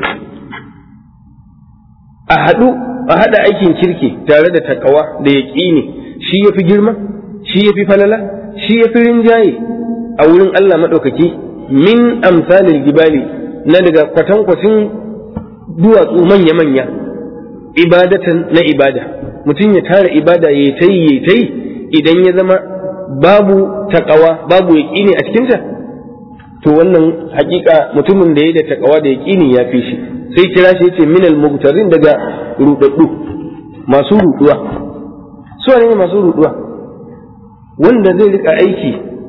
a haɗu a haɗa aikin kirki tare da takawa da yaƙini shi ya fi girma shi ya fi falala shi ya fi rinjaye a wurin Allah maɗaukaki min amsalil gibali na daga kwatankwacin duwatsu manya-manya ibadatan na ibada mutum ya tara ibada ya ta yi ya ta yi idan ya zama babu takawa babu yaƙini a cikinta to wannan hakika mutumin da ya da takawa da yaƙini ya fi shi sai kira shi yace minal mugtarin daga rudaddu masu ruduwa su ne masu ruduwa wanda zai rika aiki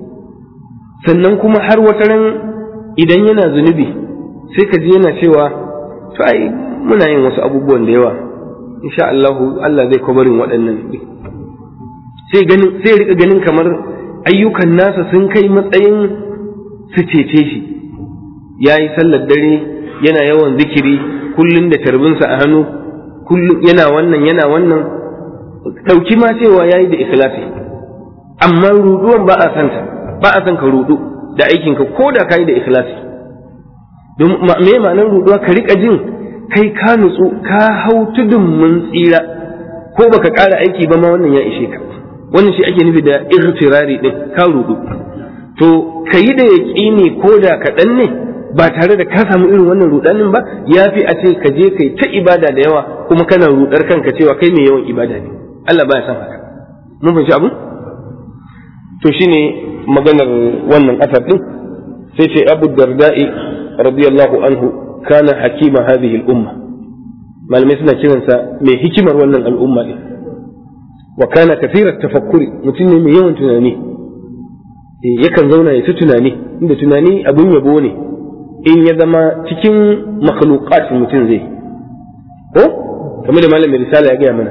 sannan kuma har wata ran idan yana zunubi sai ka ji yana cewa to ai muna yin wasu abubuwan da yawa insha Allah Allah zai kwabarin waɗannan sai ganin sai rika ganin kamar ayyukan nasa sun kai matsayin su cece shi yayi sallar dare yana yawan zikiri kullum da tarbinsa a hannu kullum yana wannan yana wannan ɗauki ma cewa ya yi da ikhlasi amma ruduwan ba a santa ba a san ka rudu da aikinka ko da ka yi da ikhlasi don me ma'anar ruduwa ka rika jin kai ka nutsu ka hau tudun mun tsira ko baka ƙara aiki ba ma wannan ya ishe ka wannan shi ake nufi da irtirari din ka rudu to ka yi da yaƙini ko da kaɗan ne ba tare da ka samu irin wannan rudanin ba ya fi a ce ka je kai ta ibada da yawa kuma kana rudar kanka cewa kai mai yawan ibada ne Allah baya son haka mun fahimci abu to shine maganar wannan asar din sai ce Abu Darda'i radiyallahu anhu kana hakima hadhihi al-umma malamai suna kiransa mai hikimar wannan al'umma din wa kana kathirat tafakkuri mutum ne mai yawan tunani yakan zauna ya ta tunani inda tunani abun yabo ne in ya zama cikin makhluqat mutum zai ko kamar da malamin risala ya gaya mana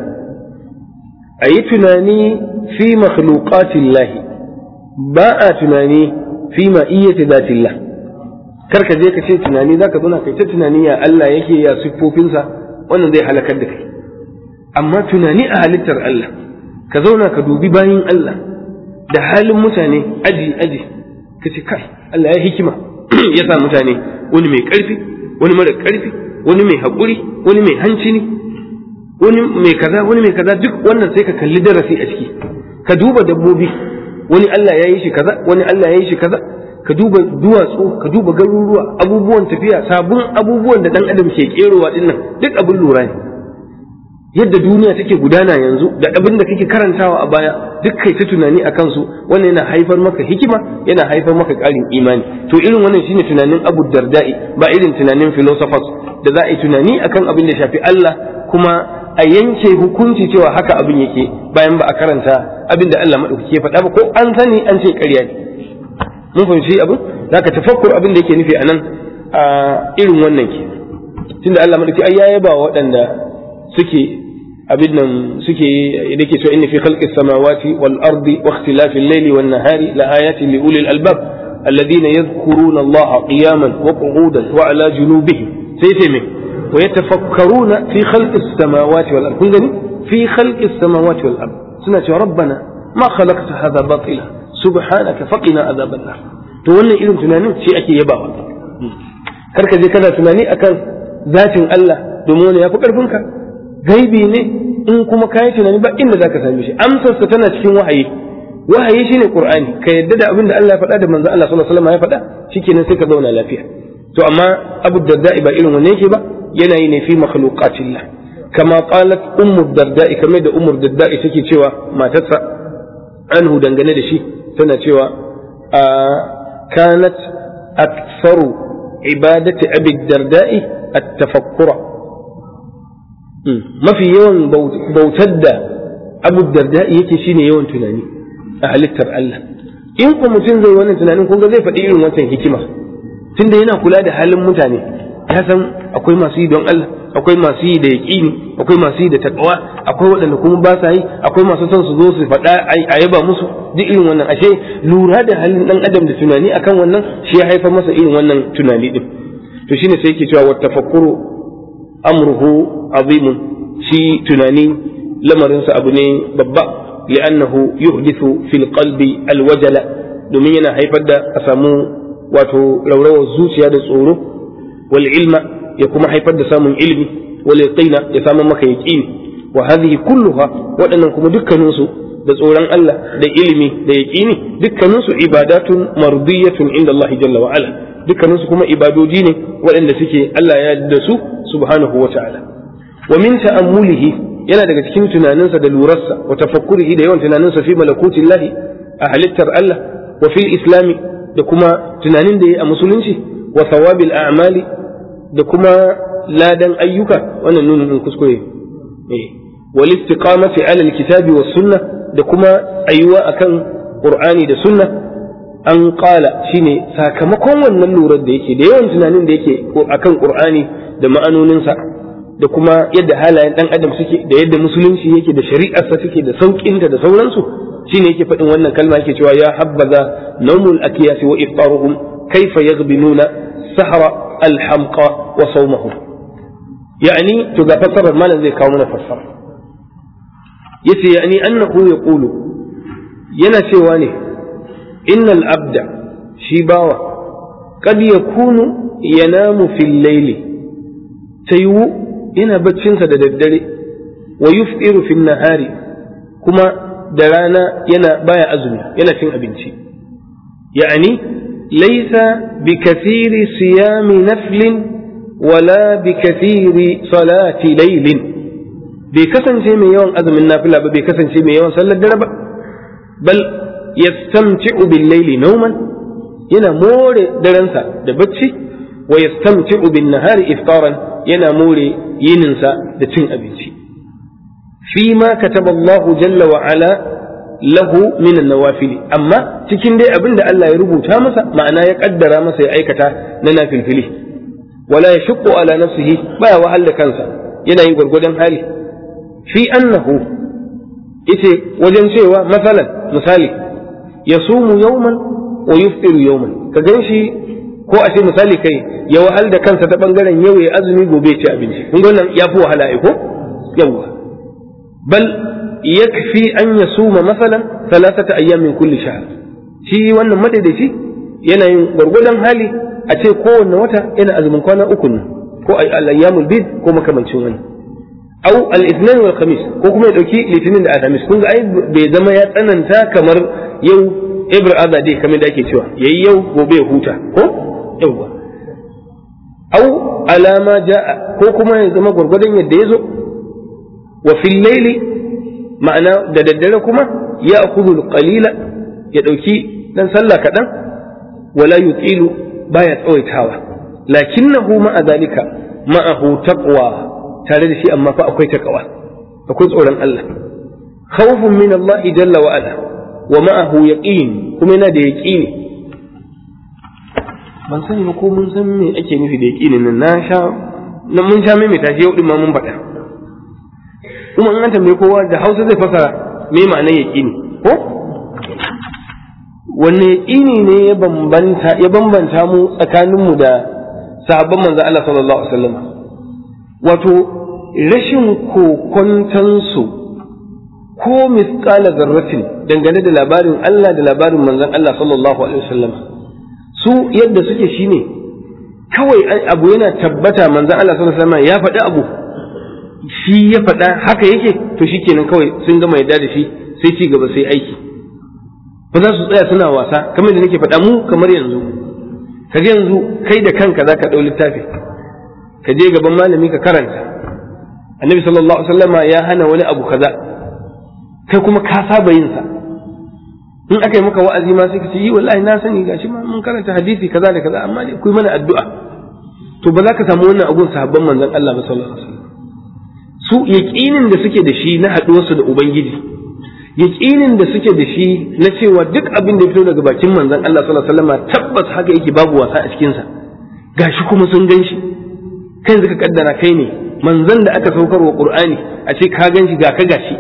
a yi tunani fi makhluqatillah ba a tunani fi ma'iyyati zatillah kar ka je ka ce tunani zaka zauna kai ta tunani ya Allah yake ya siffofinsa wannan zai halakar da kai amma tunani a halittar Allah ka zauna ka dubi bayin Allah da halin mutane aji aji ka ce kai Allah ya hikima ya sa mutane wani mai ƙarfi wani mara ƙarfi wani mai haƙuri wani mai hancini wani mai kaza wani mai kaza duk wannan sai ka kalli darasi a ciki ka duba dabbobi wani Allah ya yi shi kaza wani Allah ya yi shi kaza ka duba duwatsu ka duba garuruwa abubuwan tafiya sabon abubuwan da dan adam ke kerowa dinnan duk abin lura ne yadda duniya take gudana yanzu da abin da kake karantawa a baya duk kai ta tunani a kansu wannan yana haifar maka hikima yana haifar maka ƙarin imani to irin wannan shine tunanin Abu Darda'i ba irin tunanin philosophers da za a yi tunani akan abin da shafi Allah kuma a yanke hukunci cewa haka abin yake bayan ba a karanta abin da Allah madaukake faɗa ba ko an sani an ce ƙarya ne mun fahimci abin zaka tafakkur abin da yake nufi anan a irin wannan ke tunda Allah madaukake ai ya yaba waɗanda suke abin nan suke da ke cewa inna fi khalqis samawati wal ardi wa ikhtilafil layli wan nahari la ayatin li ulil albab alladhina yadhkuruna Allah qiyaman wa qu'udan wa ala junubihim sai sai me wa yatafakkaruna fi khalqis samawati wal ardi kun gani fi khalqis samawati wal ardi suna cewa rabbana ma khalaqta hadha batila subhanaka faqina adhaban nar to wannan irin tunanin shi ake yabawa kar ka je kana tunani akan zatin Allah domin wani ya fi ƙarfinka gaibi ne in kuma kayi tunani ba inda zaka same shi amsarsa tana cikin wahayi wahayi shine qur'ani ka yadda da abin da Allah ya faɗa da manzon Allah sallallahu alaihi wasallam ya faɗa shikenan sai ka zauna lafiya to amma Abu Darda ba irin wannan yake ba yana yi ne fi makhluqatillah kama qalat ummu Darda kamar da ummu Darda take cewa matarsa anhu dangane da shi tana cewa kanat aktsaru ibadati Abi Darda'i at-tafakkura mafi yawan bautar da abu darda yake shine yawan tunani a halittar Allah in ku mutum zai wannan tunanin kun ga zai faɗi irin wancan hikima tunda yana kula da halin mutane ya san akwai masu yi don Allah akwai masu yi da yaƙini akwai masu yi da takawa akwai waɗanda kuma ba sa yi akwai masu son su zo su faɗa a yaba musu duk irin wannan ashe lura da halin ɗan adam da tunani akan wannan shi ya haifar masa irin wannan tunani din to shine sai yake cewa wa tafakkuru amruhu azimun shi tunani lamarinsa abu ne babba li'annahu yuhdithu fil qalbi alwajala domin yana haifar da a samu wato raurawar zuciya da tsoro wal ilma ya kuma haifar da samun ilmi wal yaqina ya samu maka yaqini wa hadhihi kulluha waɗannan kuma dukkaninsu da tsoron Allah da ilimi da yaqini dukkaninsu ibadatun mardiyatun inda Allah jalla wa ala dukkaninsu kuma ibadoji ne waɗanda suke Allah ya da su subhanahu wa ta'ala wa min ta'ammulihi yana daga cikin tunaninsa da lurarsa wa tafakkurihi da yawan tunaninsa fi malakutillahi a halittar Allah wa fil islami da kuma tunanin da ya a musulunci wa thawabil a'mali da kuma ladan ayyuka wannan nunin din kuskure eh wal istiqamati ala alkitabi was sunnah da kuma ayuwa akan qur'ani da sunna an kala shine sakamakon wannan lurar da yake da yawan tunanin da yake akan qur'ani da ma'anoninsa da kuma yadda halayen dan adam suke da yadda musulunci yake da shari'arsa suke da sauƙinta da sauransu shine yake faɗin wannan kalma yake cewa ya habbaza nawmul akiyas wa iftaruhum kaifa yaghbinuna sahra alhamqa wa sawmahum yani to ga fassarar malam zai kawo mana fassara yace yani annahu yaqulu yana cewa ne innal abda shi bawa kad yakunu yanamu fil layli tayu yana baccinsa da daddare wa yuf'iru fil nahari kuma da rana yana baya azumi yana cin abinci ya'ani laysa bi kathiri siyami naflin wala bi kathiri salati laylin bai kasance mai yawan azumin nafila ba bai kasance mai yawan sallar dare ba bal yastamti'u bil layli nawman yana more darensa da bacci wa yastamti'u bin nahari iftaran yana more yininsa da cin abinci fi ma kataba Allahu jalla wa ala lahu min an-nawafil amma cikin dai abin da Allah ya rubuta masa ma'ana ya kaddara masa ya aikata na nafilfili wala yashqu ala nafsihi baya wahal da kansa yana yin gwargwadon hali fi annahu ite wajen cewa masalan misali yasumu yawman wa yuftiru yawman ka ganshi ko a ce misali kai ya wahal da kansa ta bangaren yau ya azumi gobe ci abinci kun ga wannan ya fi wahala ko yawa bal yakfi an yasuma masalan thalathata ayyam min kulli shahr shi wannan madaidaici yana yin gwargwadon hali a ce kowanne wata yana azumin kwana uku ne ko al-ayyamul bid ko makamancin wani au al-ithnain wal khamis ko kuma ya dauki litinin da alhamis kun ga ai bai zama ya tsananta kamar yau ibr azade kamar da ake cewa yayi yau gobe ya huta ko yawwa au alama ja'a ko kuma ya zama gwargwadon yadda ya zo wa fil laili ma'ana da daddare kuma ya akudu qalila ya dauki dan sallah kadan wala yutilu baya tsawaitawa lakinnahu ma'a zalika ma'ahu taqwa tare da shi amma fa akwai taqwa akwai tsoron Allah khawfun min Allah jalla wa ala wa ma'ahu yaqin kuma yana da yaqini ban sani ba ko mun san me ake nufi da yaƙinin nan na sha na mun sha mai tashi yau din ma mun faɗa kuma in an tambaye kowa da Hausa zai fasara me ma'anar yaƙini ko wanne yaƙini ne ya bambanta ya bambanta mu tsakanin mu da sahabban manzo Allah sallallahu alaihi wasallam wato rashin kokontansu ko misqala zarratin dangane da labarin Allah da labarin manzon Allah sallallahu alaihi wasallam su yadda suke shine kawai abu yana tabbata manzon Allah sallallahu alaihi wasallam ya faɗi abu shi ya faɗa haka yake to shikenan kawai sun gama yadda da shi sai ci gaba sai aiki ba za su tsaya suna wasa kamar da nake faɗa mu kamar yanzu ka yanzu kai da kanka za ka ɗau littafi ka je gaban malami ka karanta annabi sallallahu alaihi wasallama ya hana wani abu kaza kai kuma ka saba yin sa in aka yi maka wa'azi ma sai ka ce yi wallahi na sani gashi ma mun karanta hadisi kaza da kaza amma dai ku mana addu'a to ba za ka samu wannan abun sahabban manzon Allah ba sallallahu alaihi wasallam su yaqinin da suke da shi na haɗuwarsu da ubangiji yaqinin da suke da shi na cewa duk abin da ya fito daga bakin manzon Allah sallallahu alaihi wasallam tabbas haka yake babu wasa a cikin sa gashi kuma sun gan shi kai zaka kaddara kai ne manzon da aka saukar wa Qur'ani a ce ka gan shi ga ka gashi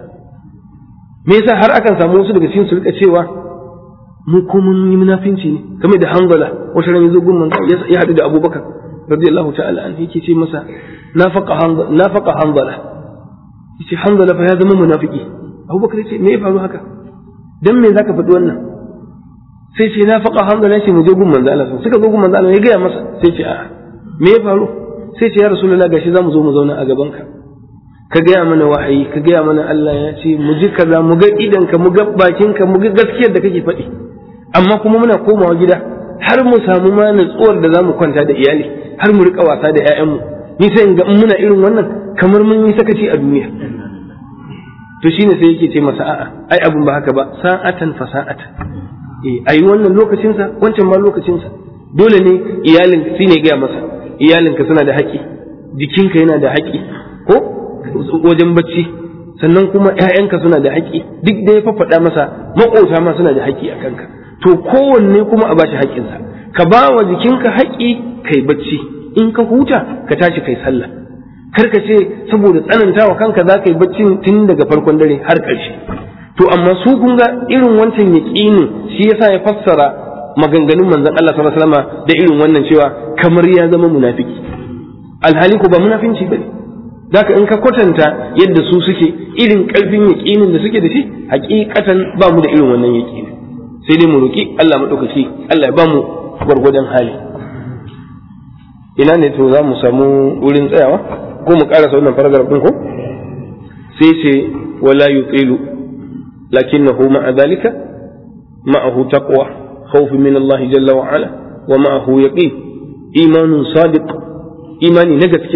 me yasa har akan samu wasu daga cikin su rika cewa mu ko mun yi munafinci ne kamar da Hanzala wata ran yazo gun manzo ya hadu da Abubakar radiyallahu ta'ala an yake ce masa nafaqa Hanzala nafaqa Hanzala yace Hanzala fa ya zama munafiki Abubakar yace me ya faru haka dan me zaka faɗi wannan sai ce nafaqa Hanzala yace mu je gun manzo Allah suka zo gun manzo Allah ya gaya masa sai ce a me ya faru sai ce ya rasulullah gashi zamu zo mu zauna a gaban ka ka gaya mana wahayi ka gaya mana Allah ya ce mu ji kaza mu ga idanka mu ga bakinka mu ga gaskiyar da kake faɗi amma kuma muna komawa gida har mu samu ma natsuwar da zamu kwanta da iyali har mu rika wasa da ƴaƴanmu ni sai in ga in muna irin wannan kamar mun yi sakaci a duniya to shine sai yake ce masa a'a ai abun ba haka ba sa'atan fa sa'atan eh ayi wannan lokacin sa wancan ma lokacin sa dole ne iyalin shine gaya masa iyalinka suna da haƙƙi jikinka yana da haƙƙi ko wajen bacci sannan kuma ‘ya'yanka suna da haƙƙi duk da ya faɗa masa maƙota ma suna da haƙƙi a kanka to kowanne kuma a bashi haƙƙinsa ka ba wa jikinka haƙƙi kai bacci in ka huta ka tashi kai sallah kar ka ce saboda tsanantawa kanka za ka yi bacci tun daga farkon dare har ƙarshe to amma su kun ga irin wancan yaƙinin shi yasa ya fassara maganganun manzon Allah sallallahu alaihi wasallam da irin wannan cewa kamar ya zama munafiki alhali ko ba munafinci bane zaka in ka kwatanta yadda su suke irin karfin yaƙinin da suke da shi hakikatan ba mu da irin wannan yaƙini sai dai mu roki Allah madaukaki Allah ya ba mu gwargwadon hali ina ne to za mu samu wurin tsayawa ko mu karasa wannan paragraph din ko sai ce wala yutilu lakinnahu ma'a dhalika ma'ahu taqwa khawf min Allah jalla wa ala wa ma'ahu yaqin imanun sadiq imani na gaske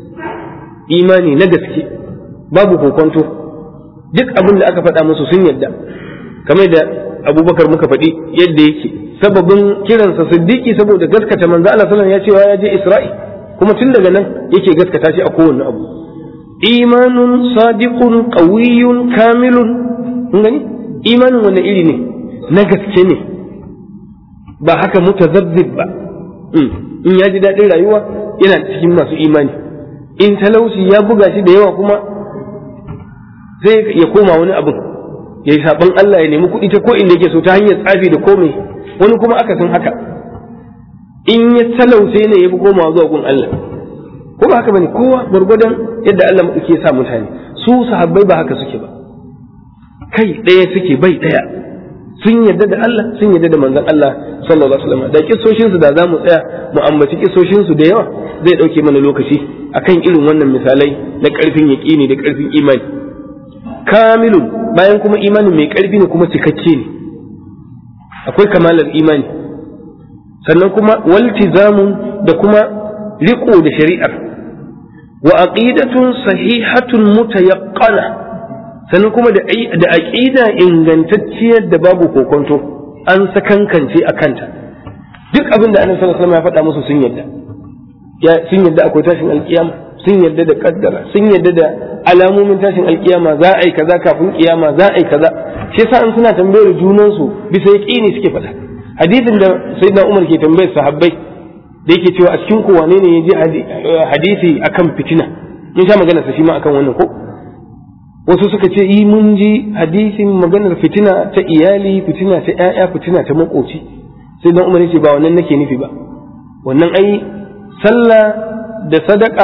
imani na gaske babu kokonto duk abin da aka faɗa musu sun yadda kamar da abubakar muka faɗi yadda yake sababin kiransa siddiqi saboda gaskata manzo Allah sallallahu ya cewa ya je Isra'i kuma tun daga nan yake gaskata shi a kowanne abu imanun sadiqun qawiyyun kamilun kun gani imanin wanda iri ne na gaske ne ba haka mutazabbib ba in ya ji daɗin rayuwa yana cikin masu imani in talauci ya buga shi da yawa kuma zai ya koma wani abin ya yi saɓon Allah ya nemi kuɗi ta ko inda yake so ta hanyar tsafi da komai wani kuma aka san haka in ya talauce ne ya fi komawa zuwa gun Allah ko ba haka bane kowa gwargwadon yadda Allah ke sa mutane su sahabbai ba haka suke ba kai ɗaya suke bai ɗaya sun yarda da Allah sun yarda da manzon Allah sallallahu alaihi wasallam da kissoshin su da zamu tsaya mu ambaci kissoshin su da yawa zai dauke mana lokaci akan irin wannan misalai na karfin yaqini da karfin imani kamilun bayan kuma imanin mai karfi ne kuma cikakke ne akwai kamalar imani sannan kuma waltizamun da kuma riko da shari'ar wa aqidatun sahihatun mutayaqqana sannan kuma da da aqida ingantacciyar da babu kokonto an sakankance a kanta duk abin da annabi sallallahu alaihi wasallam ya faɗa musu sun yadda ya sun yadda akwai tashin alkiyama sun yadda da kaddara sun yadda da alamomin tashin alkiyama za a yi kaza kafin kiyama za a yi kaza shi yasa an suna tambayar junan su bisa yaqini suke faɗa hadisin da sayyidina Umar ke tambayar sahabbai da yake cewa a cikin ku wane ne ya ji hadisi akan fitina mun sha magana sa shi ma akan wannan ko wasu suka ce yi mun ji hadisin maganar fitina ta iyali fitina ta ƴaƴa fitina ta makoci sai dan Umar ya ce ba wannan nake nufi ba wannan ai sallah da sadaka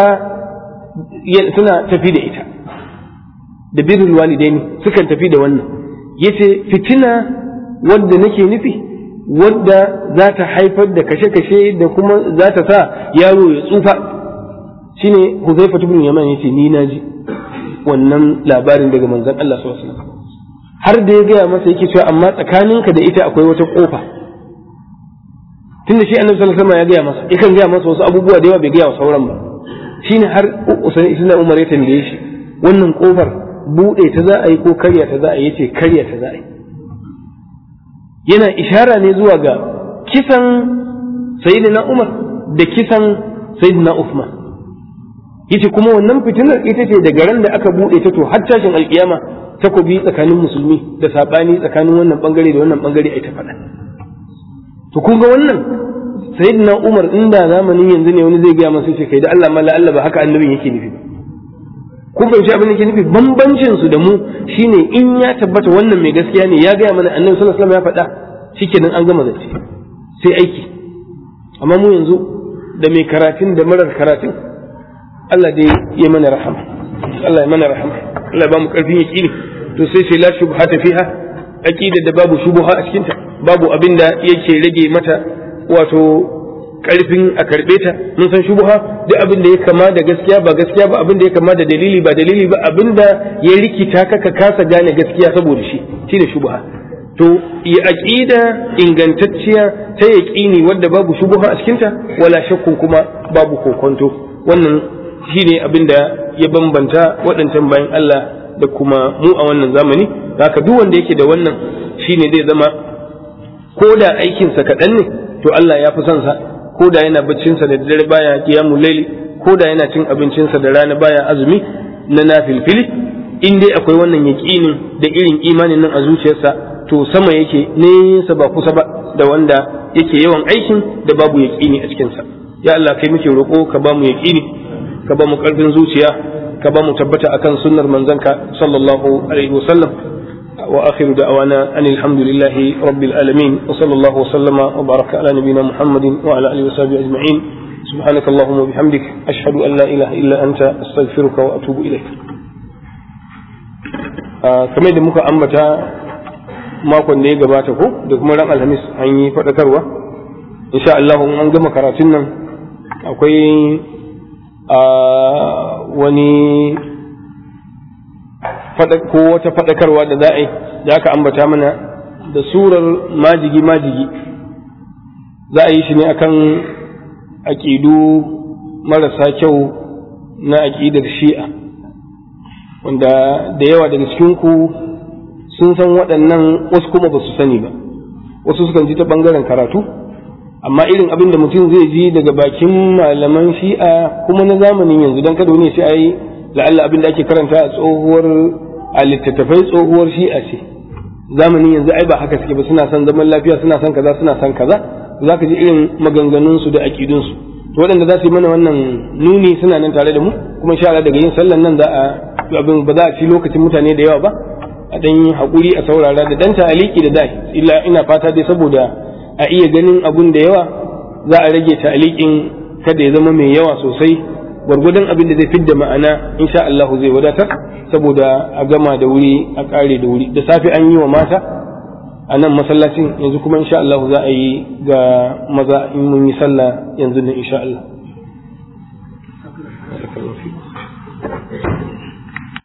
suna tafi da ita da birrul walidaini sukan tafi da wannan yace fitina wadda nake nufi wadda za ta haifar da kashe-kashe da kuma za ta sa yaro ya tsufa shine Huzaifa ibn Yaman yace ni na ji wannan labarin daga manzon Allah sallallahu alaihi wasallam har da ya gaya masa yake cewa amma tsakaninka da ita akwai wata kofa tunda shi annabi sallallahu alaihi wasallam ya gaya masa yakan gaya masa wasu abubuwa da yawa bai gaya wa sauran ba shine har Usaini ibn Umar ya tambaye shi wannan kofar bude ta za a yi ko karya ta za a yi yace karya ta za a yi yana ishara ne zuwa ga kisan sayyidina Umar da kisan sayyidina Uthman yace kuma wannan fitinar ita ce daga ran da aka bude ta to har tashin alkiyama takobi tsakanin musulmi da sabani tsakanin wannan bangare da wannan bangare ai ta faɗa to kun ga wannan sayyidina Umar inda zamanin yanzu ne wani zai gaya masa ce kai da Allah malla Allah ba haka annabin yake nufi ba kun fahimci abin da yake nufi bambancin su da mu shine in ya tabbata wannan mai gaskiya ne ya gaya mana annabi sallallahu alaihi wasallam ya faɗa shikenan an gama zance sai aiki amma mu yanzu da mai karatun da marar karatun Allah dai ya mana rahama Allah ya mana rahama Allah ba mu karfin yaqini to sai sai la shubhata fiha aqida da babu shubha a cikin ta babu abin da yake rage mata wato karfin a karbe ta mun san shubha duk abin da ya kama da gaskiya ba gaskiya ba abin da ya kama da dalili ba dalili ba abin da ya rikita ka ka kasa gane gaskiya saboda shi shine shubha to ya aqida ingantacciya ta yaqini wadda babu shubha a cikin ta wala shakkun kuma babu kokonto wannan shine abin da ya bambanta waɗancan bayan Allah da kuma mu a wannan zamani haka duk wanda yake da wannan shine zai zama ko da aikinsa kaɗan ne to Allah ya fi son sa ko da yana baccinsa da dare baya qiyamul layli ko da yana cin abincinsa da rana baya azumi na nafilfili in dai akwai wannan yaqinin da irin imanin nan a zuciyarsa to sama yake nesa ba kusa ba da wanda yake yawan aikin da babu yaqini a cikinsa ya Allah kai muke roƙo ka ba mu yaqini ka ba mu ƙarfin zuciya ka ba mu tabbata akan sunnar manzanka sallallahu alaihi wasallam واخر دعوانا ان الحمد لله رب العالمين وصلى الله وسلم وبارك على نبينا محمد وعلى اله وصحبه اجمعين سبحانك اللهم وبحمدك اشهد ان لا اله الا انت استغفرك واتوب اليك kamar da muka ambata makon da ya gabata ko da kuma ran alhamis an yi faɗakarwa insha Allah an gama karatun nan akwai wani ko wata faɗakarwa da za a yi da aka ambata mana da surar majigi majigi za a yi shi ne akan aƙidu marasa kyau na aƙidar shi'a wanda da yawa daga cikinku sun san waɗannan wasu kuma ba su sani ba wasu sukan ji ta ɓangaren karatu amma irin abin da mutum zai ji daga bakin malaman shi'a kuma na zamanin yanzu don kada wani shi a yi la'alla abin da ake karanta a tsohuwar a littattafai tsohuwar shi'a ce zamanin yanzu ai ba haka suke ba suna son zaman lafiya suna son kaza suna son kaza za ka ji irin maganganunsu da aƙidunsu to waɗanda za su yi mana wannan nuni suna nan tare da mu kuma insha Allah daga yin sallan nan za a abin ba za a ci lokacin mutane da yawa ba a dan yi haƙuri a saurara da dan ta'aliki da dai illa ina fata dai saboda a iya ganin abun da yawa za a rage ta'alikin kada ya zama mai yawa sosai gwargwadon abin da zai fidda ma'ana insha Allah zai wadatar saboda a gama da wuri a kare da wuri da safe an yi wa mata a nan masallacin yanzu kuma insha Allah za a yi ga maza in mun yi sallah yanzu ne insha Allah